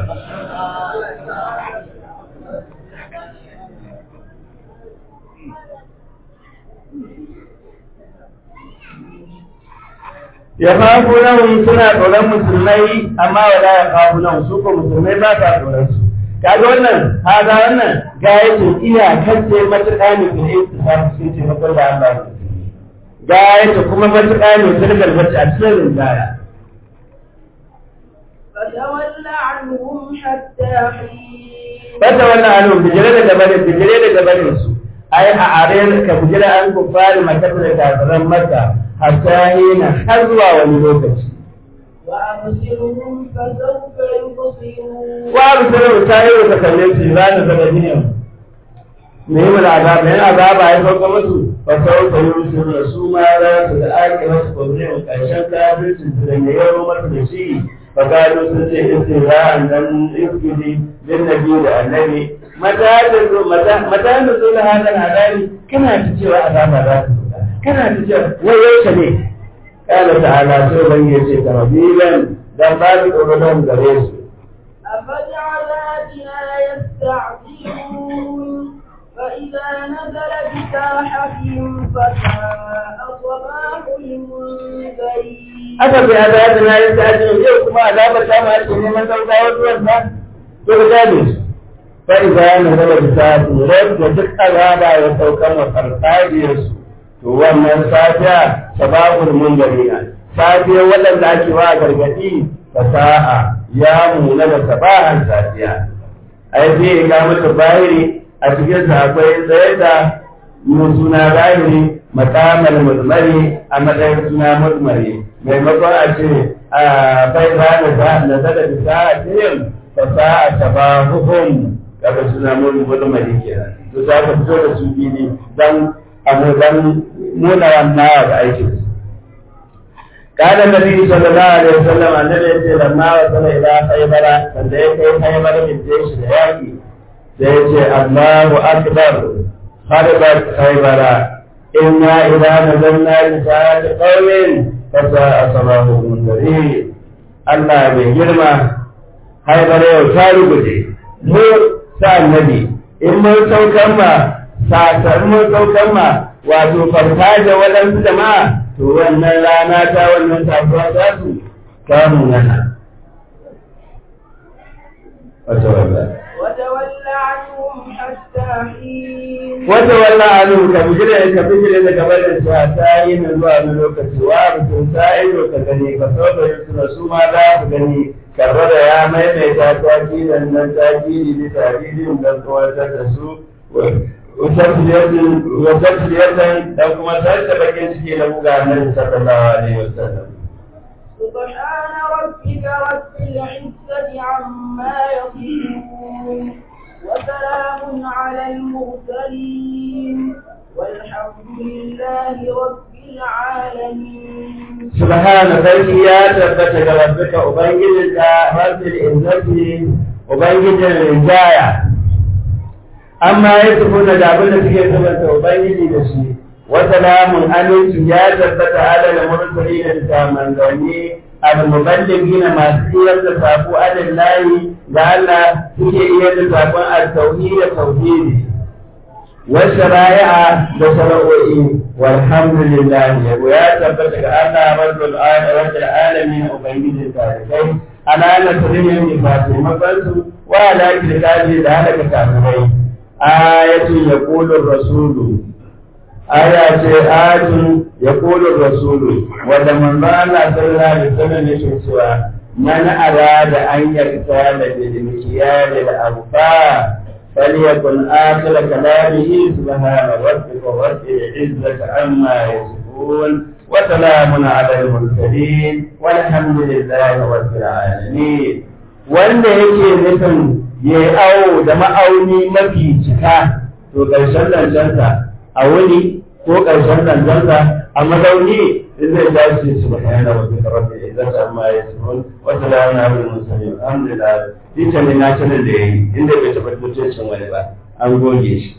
ya fafu nan suna tsoron musulmai amma wala ya fafu nan su ko musulmai ba ta tsoron su kaga wannan haza wannan ga yake iya kace matuƙa ne da istifar sun ce na kullu Allah ga yake kuma matuƙa ne sun garbaci a cikin rinjaya فتول عنهم حتى حين fata wannan anun bijire da gabanin bijire da gabanin su ai a are ka bijire an kufari makasa da kafiran maka hatta hina har zuwa wani lokaci وأبصرهم فسوف يبصرون وأبصرهم سائر تكلم لا نتبهنهم نعم العذاب لأن عذاب عيسى قمته فسوف يبصرون سوما لا تتآكل وسقبلهم كأشان كافر سنتلن يوم مطلسي فقالوا سنتي استهزاء لن يفكري للنبي للنبي متى تنزل متى متى نزول هذا العذاب كما تجي عذاب هذا كما تجي ويوش ليه قال تعالى سوى يجي تربيلا dan ba su tsoron gare su. أفبعذابنا يستعجلون فإذا نزل بساحتهم فساء صباح المنذرين Aka fi azabina ya ta ajiyar yau kuma azabar ta ma ake neman gaugawar ruwan sa, to ka gane su. Fa iza na zama bisa turai da duk azaba ya saukan wa farfajiyarsu. To wannan safiya sabahul mundarina. Safiyar waɗanda ake wa gargaɗi fasa'a ya muna da sabahan safiya. Ai sai ga mata bayiri a cikin sa akwai tsaye da suna zahiri makamar murmari a matsayin suna murmari maimakon a ce a bai ba da za da zada da za a cikin fasa a taba hukum daga suna murmari kenan to za ka fito da su fili don abu don nuna wannan da aikin قال النبي صلى الله عليه وسلم أن الذي لما وصل إلى خيبر فليك خيبر من جيش الهواكي سيجي الله أكبر خربت خيبر إنا إذا نزلنا رسالة قوم فساء صباح المنذرين الله بجرمة خيبر يوصال بجي مو سأل النبي إن من سوكما سأسر من سوكما wato farfaje waɗansu jama'a to wannan rana ta wannan tafiya za su kamun nana wata wallah وتول عنهم حتى حين wata wallah anu ka bijire ka bijire da gabar da su a tayi na zuwa wani lokaci wa mutum sai ka gani ka so da su su ma za ku gani karba da ya maimaita ta kidan nan ta kidi da tarihin da kawatar da su وتسلية لو كما سألت بكين سكي له النبي صلى الله عليه وسلم سبحان ربك رب العزة عما يصفون وسلام على المرسلين والحمد لله رب العالمين سبحان sarki ya tabbata ga rabbika ubangijinka rabbil izzati ubangijin rijaya amma ya tafi da abin da suke sabanta ubangiji da shi wata lamun aminci ya tabbata ala da mursali da ta manzanni al-muballigi na masu iyar da sako alin layi da Allah suke iyar da sakon al-tauhid da tauhidi wasu raya'a da shara'o'i walhamdulillah yabo ya tabbata ga Allah rabbul alamin ubangijin tarikai ana nasirin yin ba taimakonsu wa ala kirkali da halaka kafirai ayatun ya ƙulun rasulu aya ce ayatun ya ƙulun rasulu wanda manzo Allah sallallahu alaihi wasallam yake cewa man arada an yarda da bilmikiyar da abufa فليكن آخر كلامه سبحان ربك رب العزة عما يصفون وسلام على المرسلين والحمد لله رب العالمين wanda yake nufin ya yi awo da ma'auni mafi cika to ƙarshen zancensa a wuni ko ƙarshen zancensa a mazauni in zai tashi su ba yana wa bisa rabbi idan ta amma ya su wata da wani abin musamman alhamdulillah duk ne na sanin da ya yi inda bai taɓa mutuncin wani ba an goge shi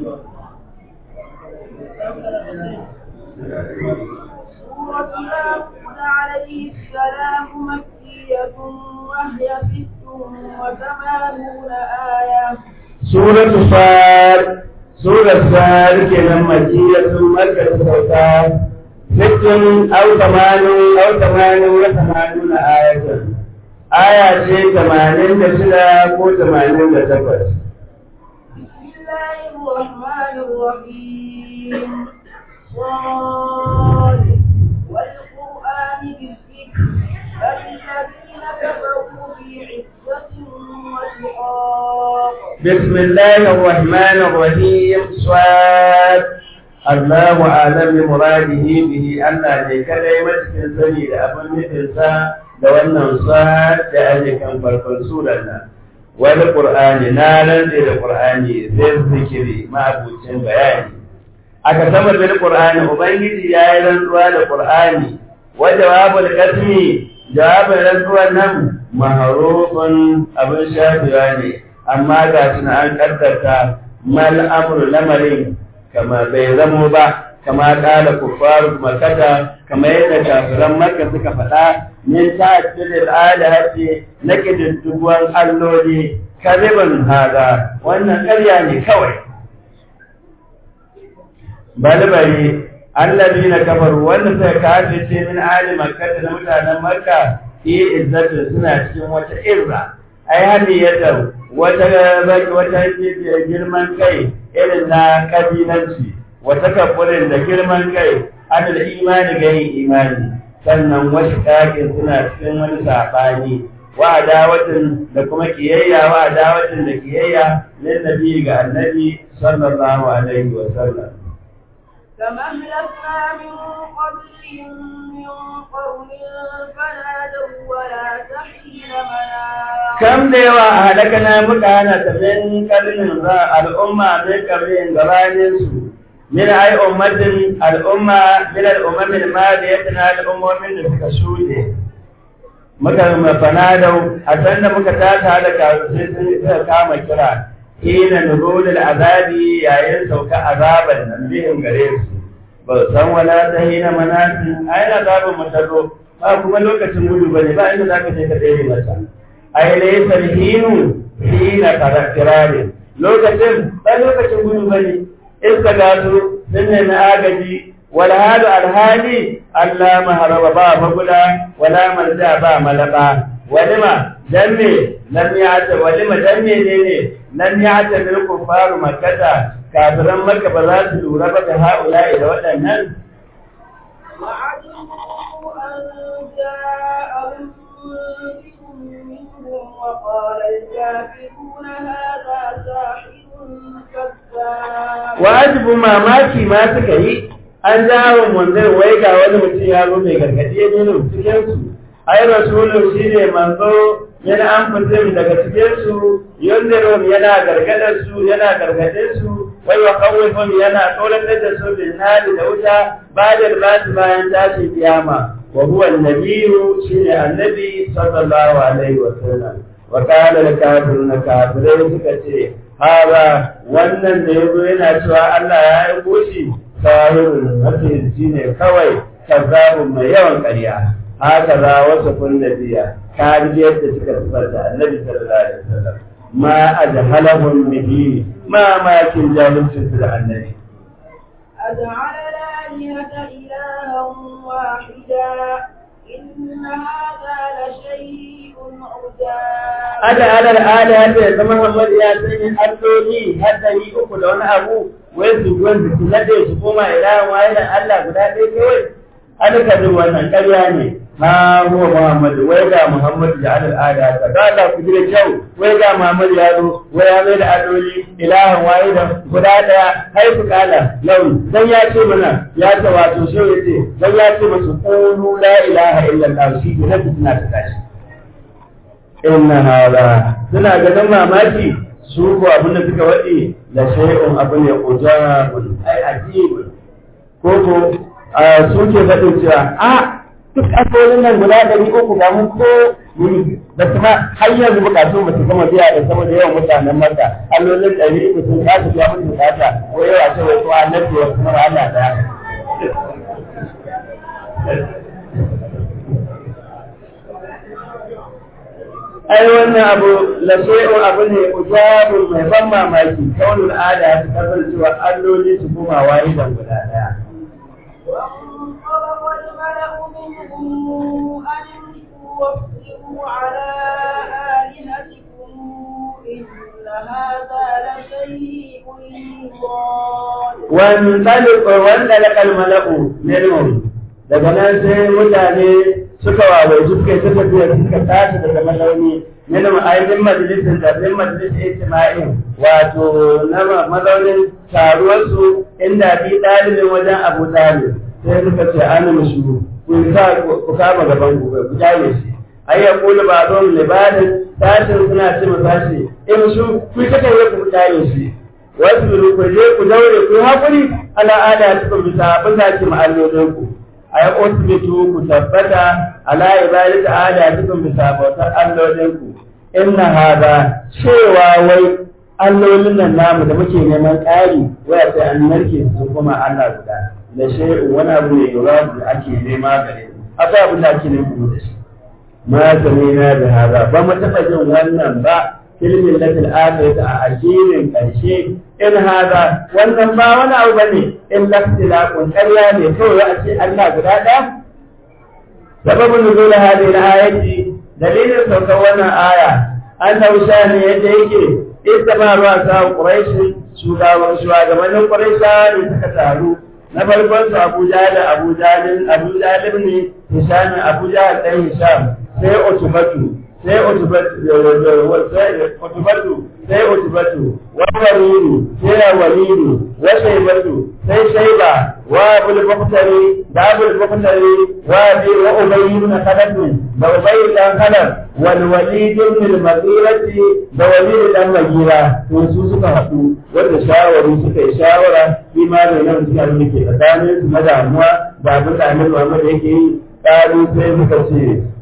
سورة ياسين عليه السلام مكية وهي ست وثمانون آية سورة صاد سورة صاد كنا مكية مكة سوتا ست أو ثمان أو ثمان وثمانون آية آية شيء ثمانين دشلا كو ثمانين دشكوش بسم الله الرحمن الرحيم صاد والقرآن بالذكر بل الذين كفروا في عزة وشقاق بسم الله الرحمن الرحيم صاد الله أعلم بمراده به أن ذلك لا يمسك سني لأبن مثلسا da wannan sa da ake kan farkon surar nan wani qur'ani na rantse da qur'ani zai zikiri ma'abucin bayani aka sama bil qur'ani ubangiji ya yi rantsuwa da qur'ani wa jawabul qasmi jawabin rantsuwan nan maharufun abin shafewa ne amma ga suna an kaddarta mal amru lamarin kama bai zamo ba kama kala kuffaru makata kama yadda kafiran makka suka faɗa min ta'addil alahati na kididduwan alloli kariban hada wannan ƙarya ne kawai balbari allazina kafaru wanda suka kafirce min ali makka da mutanen makka fi izzatin suna cikin wata irra ai hadiyatar wata wata girman kai irin na kabilanci wata kafurin da girman kai ana da imani ga yin imani sannan wasu kakin suna cikin wani saɓani wa adawatin da kuma kiyayya wa adawatin da kiyayya lin nabi ga annabi sallallahu alaihi wa sallam كما أهلكنا من قبلهم من قرن فنادوا ولا تحين مناص kam da yawa a halakana muka hana ta min karnin za al'umma min karnin gabanin su min ai ummatin al'umma min al'ummamin ma da ya tana al'ummomin da suka shuɗe muka fanadau a san da muka tata da sai sun suka kama kira hina nuzulul azabi yayin sauka azaban nan bihin gare su ba san wala ta hina manasin ai azabin mutazo ba kuma lokacin gudu bane ba inda zaka je ka dare mata ai laysa hinu hina karakirare lokacin ba lokacin gudu bane iska gasu sun na agaji wal hadu alhali Allah maharaba ba magula wala marja ba malaba walima dan me lam ya'ta walima dan me ne ne lam ya'ta bil kufaru makkata kafiran makka ba za su lura ba da haula'i da waɗannan وعجبوا أن جاءهم منذر منهم وقال الكافرون هذا ساحر كذاب wajibu mamaki ma suka yi an jawo manzon wai ga wani mutum ya zo mai gargadi ya nuna cikin su ai rasulun shine manzo yana an fitin daga cikin su yundirun yana gargadar su yana gargadin su wai wa kawifun yana tsoratar da su bin nadi da wuta bayan basu bayan tashi kiyama wa huwa annabiyyu shine annabi sallallahu alaihi wa sallam wa qala al kafiruna kafirai suka ce haba wannan da yazo yana cewa Allah ya aiko shi sahirun masihirci ne kawai kazzabun mai yawan ƙarya haka za wasu kun nabiya kaji yadda suka sifarta annabi sallallahu alaihi wasallam ma ajhalahum bihi ma makin jahilcin su da annabi أجعل الآلهة إلها واحدا إن هذا لشيء عجاب ada alal ala ya zama Muhammad ya sanya alloli haddari uku da wani abu wai su gwan su nade su koma ilahan wahidan Allah guda ɗaya kawai an ka ji wannan ƙarya ne ha huwa Muhammad wai ga Muhammad da alal ala ta ga Allah ku jira kyau wai ga Muhammad ya zo wai ya mai da alloli ilahan wahidan guda ɗaya hai ku kala launi dan ya ce mana ya ce wato shi yace dan ya ce musu qulu la ilaha illallah shi ne suna ta tashi inna hada suna ganin mamaki su ko abin da suka waɗe da shay'un abu ne ujabun ai ajibun ko ko su ke faɗin cewa a duk asolin nan guda ɗari uku ga mun ko da kuma har yanzu bukatu ba su gama biya da saboda yawan mutanen maka allolin ɗari uku sun kasa biya mun bukata ko yawa ce wai ko annabi wa kuma Allah daya ai wannan abu la shay'un abu ne ujabun mai ban mamaki kaunul ada ta kasancewa alloli su koma wahidan guda daya وانطلق الملأ منهم أن امشوا واصبروا على آلهتكم إن هذا لشيء يراد وانطلق وانطلق الملأ منهم daga nan sai mutane suka wawai suka yi suka biya suka tashi daga mazauni yana ma'aikin majalisar da ɗin majalisar ijtima'in wato na mazaunin taruwarsu inda bi ɗalibin wajen abu ɗalib sai suka ce an mushu ku sa ku kama gaban ku ku jale shi ai ya kula ba don libadin tashin suna ce ma tashi in su ku ta kai ku dare shi wasu ku je ku daure ku hakuri ala ada ta bisa bisa ki ma'allolin ku ai usbitu ku tabbata ala ibadati ada ta bisa bautar allolin ku inna hada cewa wai allolin nan namu da muke neman ƙari waya sai an narke su kuma Allah guda da shay'un wani abu ne yura da ake nema gare mu akwai abin da ake nema da shi ma samina da hada ba mu taɓa jin wannan ba filmin latil akhirati a addinin ƙarshe in hada wannan ba wani abu bane in laftilaqun ƙarya ne kawai a ce Allah guda ɗaya sababin nuzul hadhihi al-ayati dalilin saukar wannan aya annahu shani yadda yake istama ruwa sa quraish shugaban shugabannin quraisha ne suka taru na farkon su Abu Jahl Abu Jahl Abu Jahl ne Hisham Abu Jahl dan Hisham sai Utbatu sai Utbatu sai Utbatu sai Utbatu wa Walidu sai Walidu wa Shaybatu sai Shayba wa Abul Bakhtari da Abul Bakhtari wa Abi wa Ubay ibn Khalaf da Ubay dan Khalaf wal Walid ibn al-Mughirati da Walid dan Mughira to su suka haɗu wanda shawari suka yi shawara imanin nan suka yi ke tsakanin su na damuwa da abin da Annabi Muhammad yake yi ƙaru sai suka ce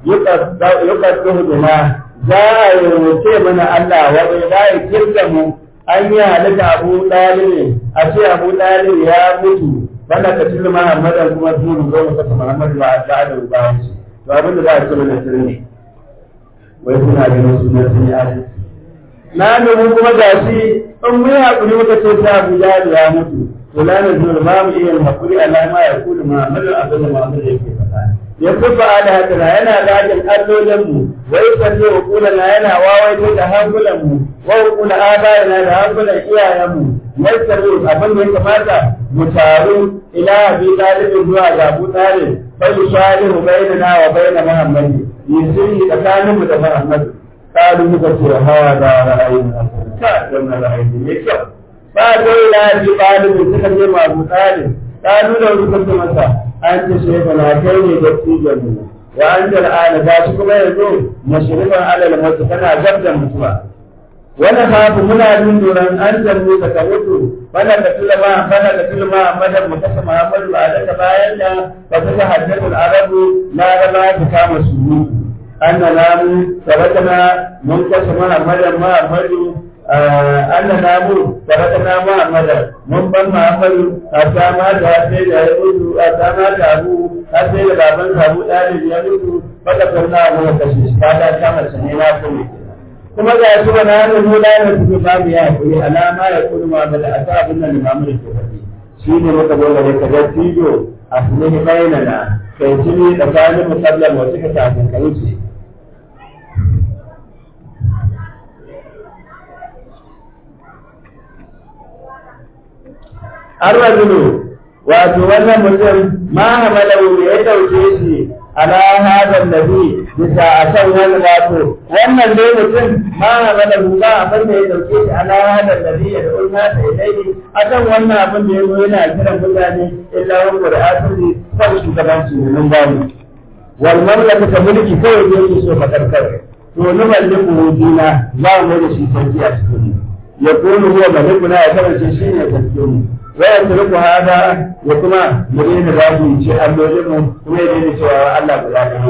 yuqaddu bina za a yi mana Allah wani za a kirga mu an yi halitta Abu Talib a ce Abu Talib ya mutu bana ka tilma Muhammadan kuma su mu zo mu saka Muhammad ba da da bayan shi to abin da za a ce mana sirri wai suna ganin su ne sun yi adalci na nemi kuma gashi in mun haƙuri muka ce sai Abu Talib ya mutu to la na zuwa ba mu iya haƙuri alama ya kulu Muhammadu abin da Muhammadu yake faɗa ya kufa ala hadina yana gajin allolin mu wai sanne hukula na yana wawaito da hankulan mu wa hukula abayana da hankulan iyayen mu yasaru abin da ya kamata mu taru ila abi talibin zuwa ga abu talib fa yushalihu bainana wa baina muhammadi yusiri tsakanin mu da muhammadu kalu muka ce hawa da ra'ayin ka da ra'ayin ne kyau ba dai ila abi talibin suka je ma abu talib kalu da suka ce masa an ce shekha na kai ne da tsijan mu wa an da al'ana ga shi kuma yanzu mashrifan alal mutu kana gab da mutuwa wani hafu muna jin doron an zambu ka ka mutu bana ka tulma bana ka tulma madan mu kasa muhammadu a daga bayan da ka tuka haddathul arabu na raba ta kama su an na namu sabatana mun kasa muhammadan muhammadu an na namu sabatana muhammadan mun ban muhammadu a sama da sai da ya mutu a sama da abu a sai da baban abu ɗalib ya mutu baka sauna mu kashe shi ka ta kama sa ne na kuma kuma ga shi ba na hannun nuna da su ba mu ya kuri alama ya kuri ma da asa abin nan limamu da ke faɗi shi ne muka zo da ka ga tijo a sunan bainana kai shi ne tsakanin musallam wasu ka kafin ka wuce Arwajulu wato wannan mutum ma hamalau da ya dauke shi ala hada nabi bisa akan wani wato wannan dai mutum ma hada ba abin da ya dauke shi ala hada nabi da ulma ta ilai akan wannan abin da ya zo yana kiran mutane illa wa qur'atu kan shugabanci ne mun gani wal mamlaka ta mulki kawai da yake so fa karkar to ni malliku dina za mu da shi sarki a cikin ya kunu huwa malikuna ya kasance shi ne sarkin mu waya turku hada ya kuma mu daina za mu ce allolin mu kuma ya daina cewa Allah guda ne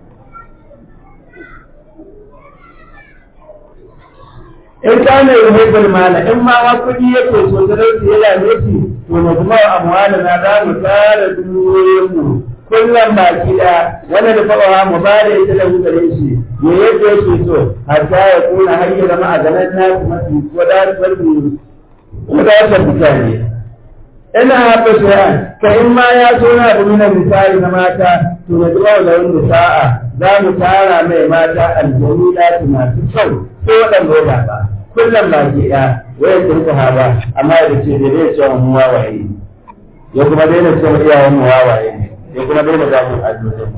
in ka ne yuhibbul mala in ma wa kudi yake so da rai ya dame shi to mu kuma amwala na za mu tara dukiyoyin mu kullum baki da wani da faɗawa mu ba da ita da gare shi me yadda yake so hatta ya kuna har ya zama a ganin nasu mafi wadatar wadatar mutane ina haɓa shi'an ka in ma ya so na abu mina misali na mata to na zuwa da wani sa'a za mu tara mai mata aljamila su masu kyau ko waɗanda ya zaɓa kullum ba ke ɗaya waya ta rika haɓa amma da ce da zai ce mu wawaye ya kuma daina ce iyayen mu wawaye ne ya kuma daina zafin allolin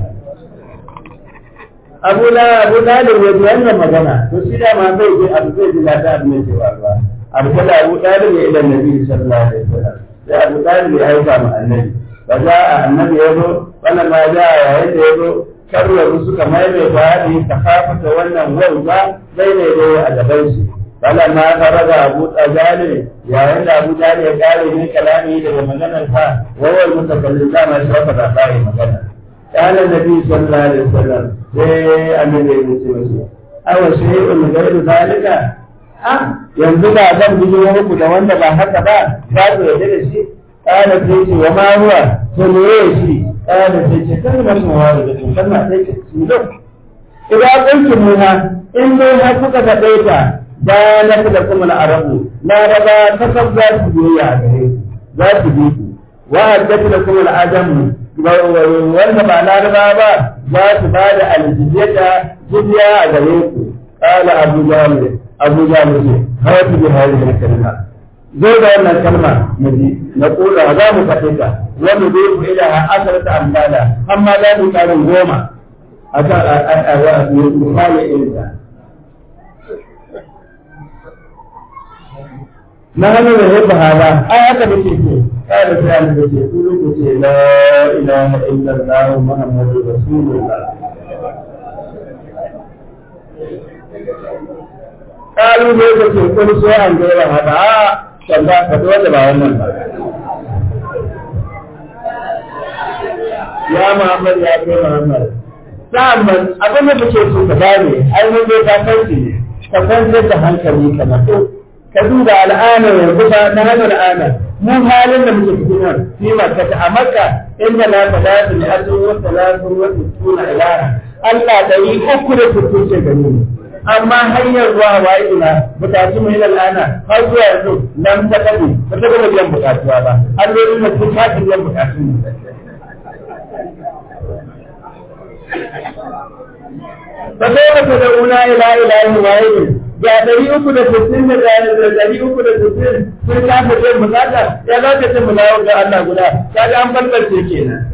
abu la abu dalib ya ji wannan magana to shi da ma zai je abu zai ji lafiya abin da ke faruwa abu kada abu dalib ya ilan nabi sallallahu alaihi wasallam sai abu talib ya aika ma annabi ba za a annabi ya zo wannan ma za a yayin da ya zo karwaru suka maimaita hadi ta kafa wannan wauta zai ne dai a gaban shi bala ma faraga abu tsajali yayin da abu jali ya kare ne kalami daga maganar sa wawal mutakallim da ma shi wata da bai magana kana nabi sallallahu alaihi wasallam sai annabi ya ce masa awa shay'un ghayru zalika ah yanzu ba zan bi muku da wanda ba haka ba ba ku yarda da shi kana sai ce wa ma huwa to me shi kana sai ce kalmar shahada da kalma sai ce su da idan kuntum minha in dai har kuka faɗe ta da na da kuma na arabu na raba ta sab za su biya a gare ku za su bi ku wa haddatu da kuma al'adamu wanda ba na raba ba za su ba da aljiziyata jizya a gare ku qala abu jahil abu jahil ce hawatu bi hadhihi kalma zai da wannan kalma mu ji na kula za mu faɗe ta wanda zai ku ila asarata amdala amma za mu karin goma akan a misali irin ta na hannun da yadda hada a haka da ke ce kada sai an da ce kulu ku ce la ilaha illallah muhammadu rasulullah kalu ne da ce kun so an gaira hada a kan za ka dole ba wannan ba ya muhammad ya kai muhammad sa'an abin da muke so ka gane ai mun dai ka san ne ka kwantar da hankali ka na so ka duba al'ana yanzu ba na hana al'ana mu halin da muke cikin nan fi makka a makka inda na faɗa su ne asu wa salatu wa tuna ilara Allah da yi uku da sittin ce gani ne amma hanyar zuwa wa ina bukatu mai al'ana har zuwa yanzu nan ta kaɗe ba ta gama biyan bukatuwa ba allolin da sun kasa biyan bukatu ne فكيف تدعون إلى إله واحد ga ɗari uku da sittin da ɗari uku da sittin sun kafa yin bukata ya za ka ce mu dawo ga Allah guda ka ga an balbalce kenan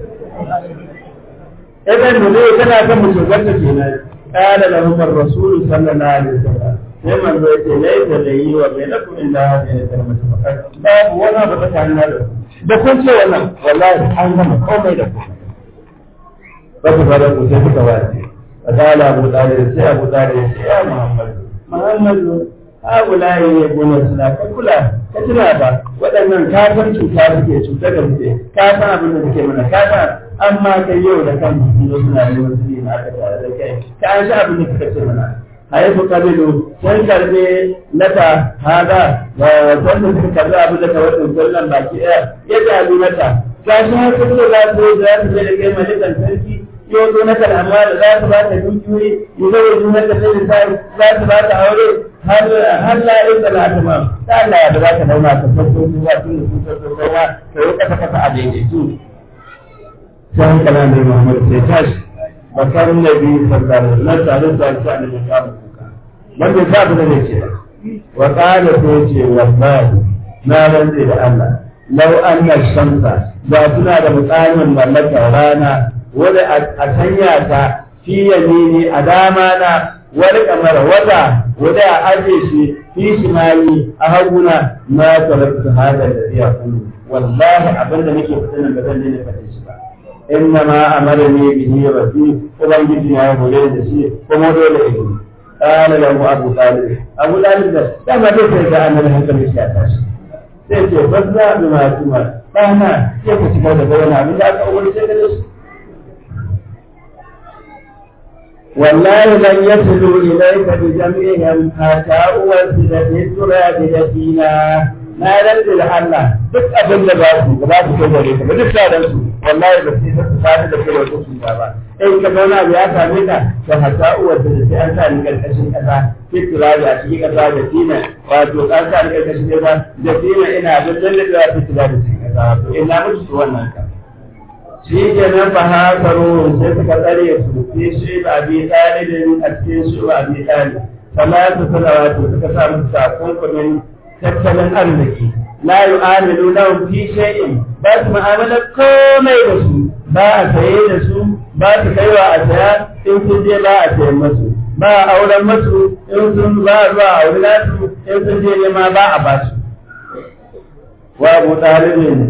idan mu ne kana kan mu shugarta kenan qala lahum ar-rasul sallallahu alaihi wasallam sai manzo yace laita da yi wa bainakum illa hadhihi kalimatu faqat babu wani abu tsakanin da da kun ce wannan wallahi an gama komai da komai ba ku fara ku sai kuka wace فقال أبو طالب سي أبو طالب يا محمد محمد هؤلاء يقولون سنا كلا كتنا با waɗannan ka san cuta suke cuta da suke ka san abin da suke mana ka san amma kai yau da kan su suna neman su ne aka tare da kai ka an sha abin da suka ce mana haifu kabilu sun karbe nata haza wanda suka karbe abin da ka wasu sallan baki ɗaya ya jabi mata ka shi har suke za su yi za su je da kai malikan sarki yau na kalama da za su ba ta dukiyoyi yi zai yi na kasar da za su ba ta aure har la yin da lati ma ta Allah ya da za ta dauna ta farko su ba tun da su farko kuma ta yi kasa kasa a daidaitu sai kana da Muhammad sai tashi bakar nabi sallallahu alaihi wasallam tare da shi an da ya buka wanda ta da ne ce wa qala sai ce wallahi na rantsi da Allah law anna shamsa da suna da mutsamin mallakar rana wani a sanya ta fi yamini a dama na wani kamar wata wani a aje shi fi shimali a haguna na tarakta hada da iya kullu wallahi abin da nake fitar nan ba zan ne fate shi ba inna ma amara ne bihi rabbi ubangiji ya hore da shi kuma dole ya yi قال له أبو طالب أبو طالب ده لما تسأل عن الهجر الشيطان sai ce ba za a bi masu ma ɗana sai ka cika da bayan abin da aka umarce ka da shi والله لن يصلوا إليك بجمعهم حتى أوسد في التراب دفينا na rantse da Allah duk abin da ba su ba su kai gare ka ba duk sadan su wallahi ba su su sadu da kai wata su ba in ka zauna ya same ka to hatta uwar da sai an sa ni karkashin kasa ki turabi a cikin kasa da tina wato an sa ni karkashin kasa da tina ina da lalle da fi turabi cikin kasa wato ina mutu wannan ka shi ke nan fa hasaru sai suka tsare su fi shi ba bi talibin a cikin shi ba bi talib salatu salawatu suka sa musu takunkumin tattalin arziki la yu'amilu lahum fi shay'in ba su mu'amala komai da su ba a saye da su ba su kaiwa a saya in sun je ba a sayan masu ba a auren masu in sun ba a zuwa a aure nasu in sun je nema ba a ba su wa abu talibin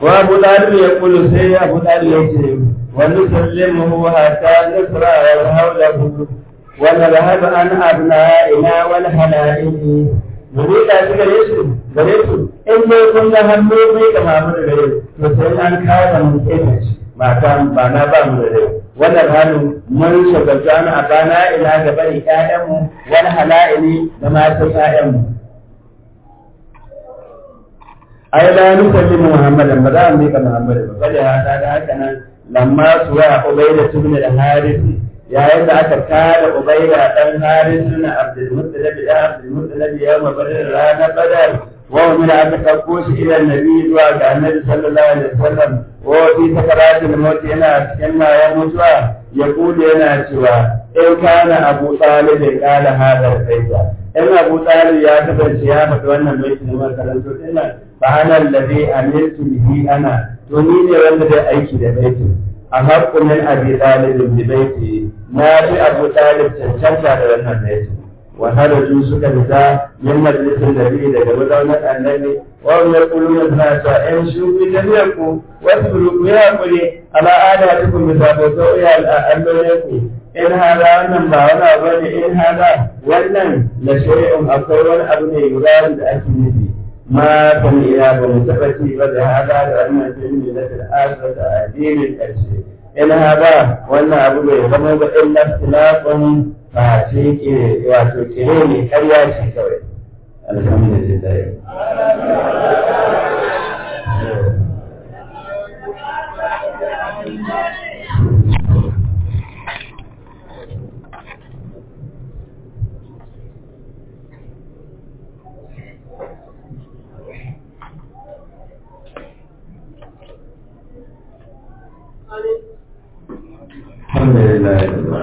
wa abu dalib ya kulu sai abu dalib ya ce wa nusallimuhu hatta nusra wa hawlahu wa nadhhab an abna'ina wal halaili mu miƙa shi gare su gare su in dai kun ga hannu bai ga mamu da gare to sai an kawo mu kenan shi mata ba na ba mu da rai wannan hannu mun shagaltu an abana ila ga bari ƴaƴanmu wal halaili da matan ƴaƴanmu ai la nusallimu muhammadan ba za mu miƙa muhammadan ba bale hada da haka nan lamma suwa ubaida ibn al-harith yayin da aka kare ubaida dan harith na abdul muttalib da abdul muttalib ya ma badar rana badar wa min aka dauko shi ila nabi zuwa ga annabi sallallahu alaihi wasallam wa fi sakaratul maut yana cikin mayan mutuwa ya kude yana cewa in kana abu talib ya kala hadar kaita in abu talib ya kasance ya faɗi wannan baiti na makarantu dinnan fa ana alladhi amiltu bihi ana to ni ne wanda zai aiki da baitin a haƙƙu min abi talibin bi baiti na fi abu talib cancanta da wannan baitin wa haraju suka fita min majalisin nabi daga mazaunar annabi wa hum yaquluna suna cewa in shubi tafiyar ku wasu ku ya hakuri ala adatukum bi sabata ya al'amalinku in hada wannan ba wani abu ne in hada wannan la shay'un akwai wani abu ne yurari da ake nufi ma kan iya ba mu taɓa ci ba da hada da wannan filmi na fil'asa da addinin ƙarshe in hada wannan abu bai zama ba illa tilafin ba ce ke wato kire ne karya ce kawai alhamdulillah الحمد لله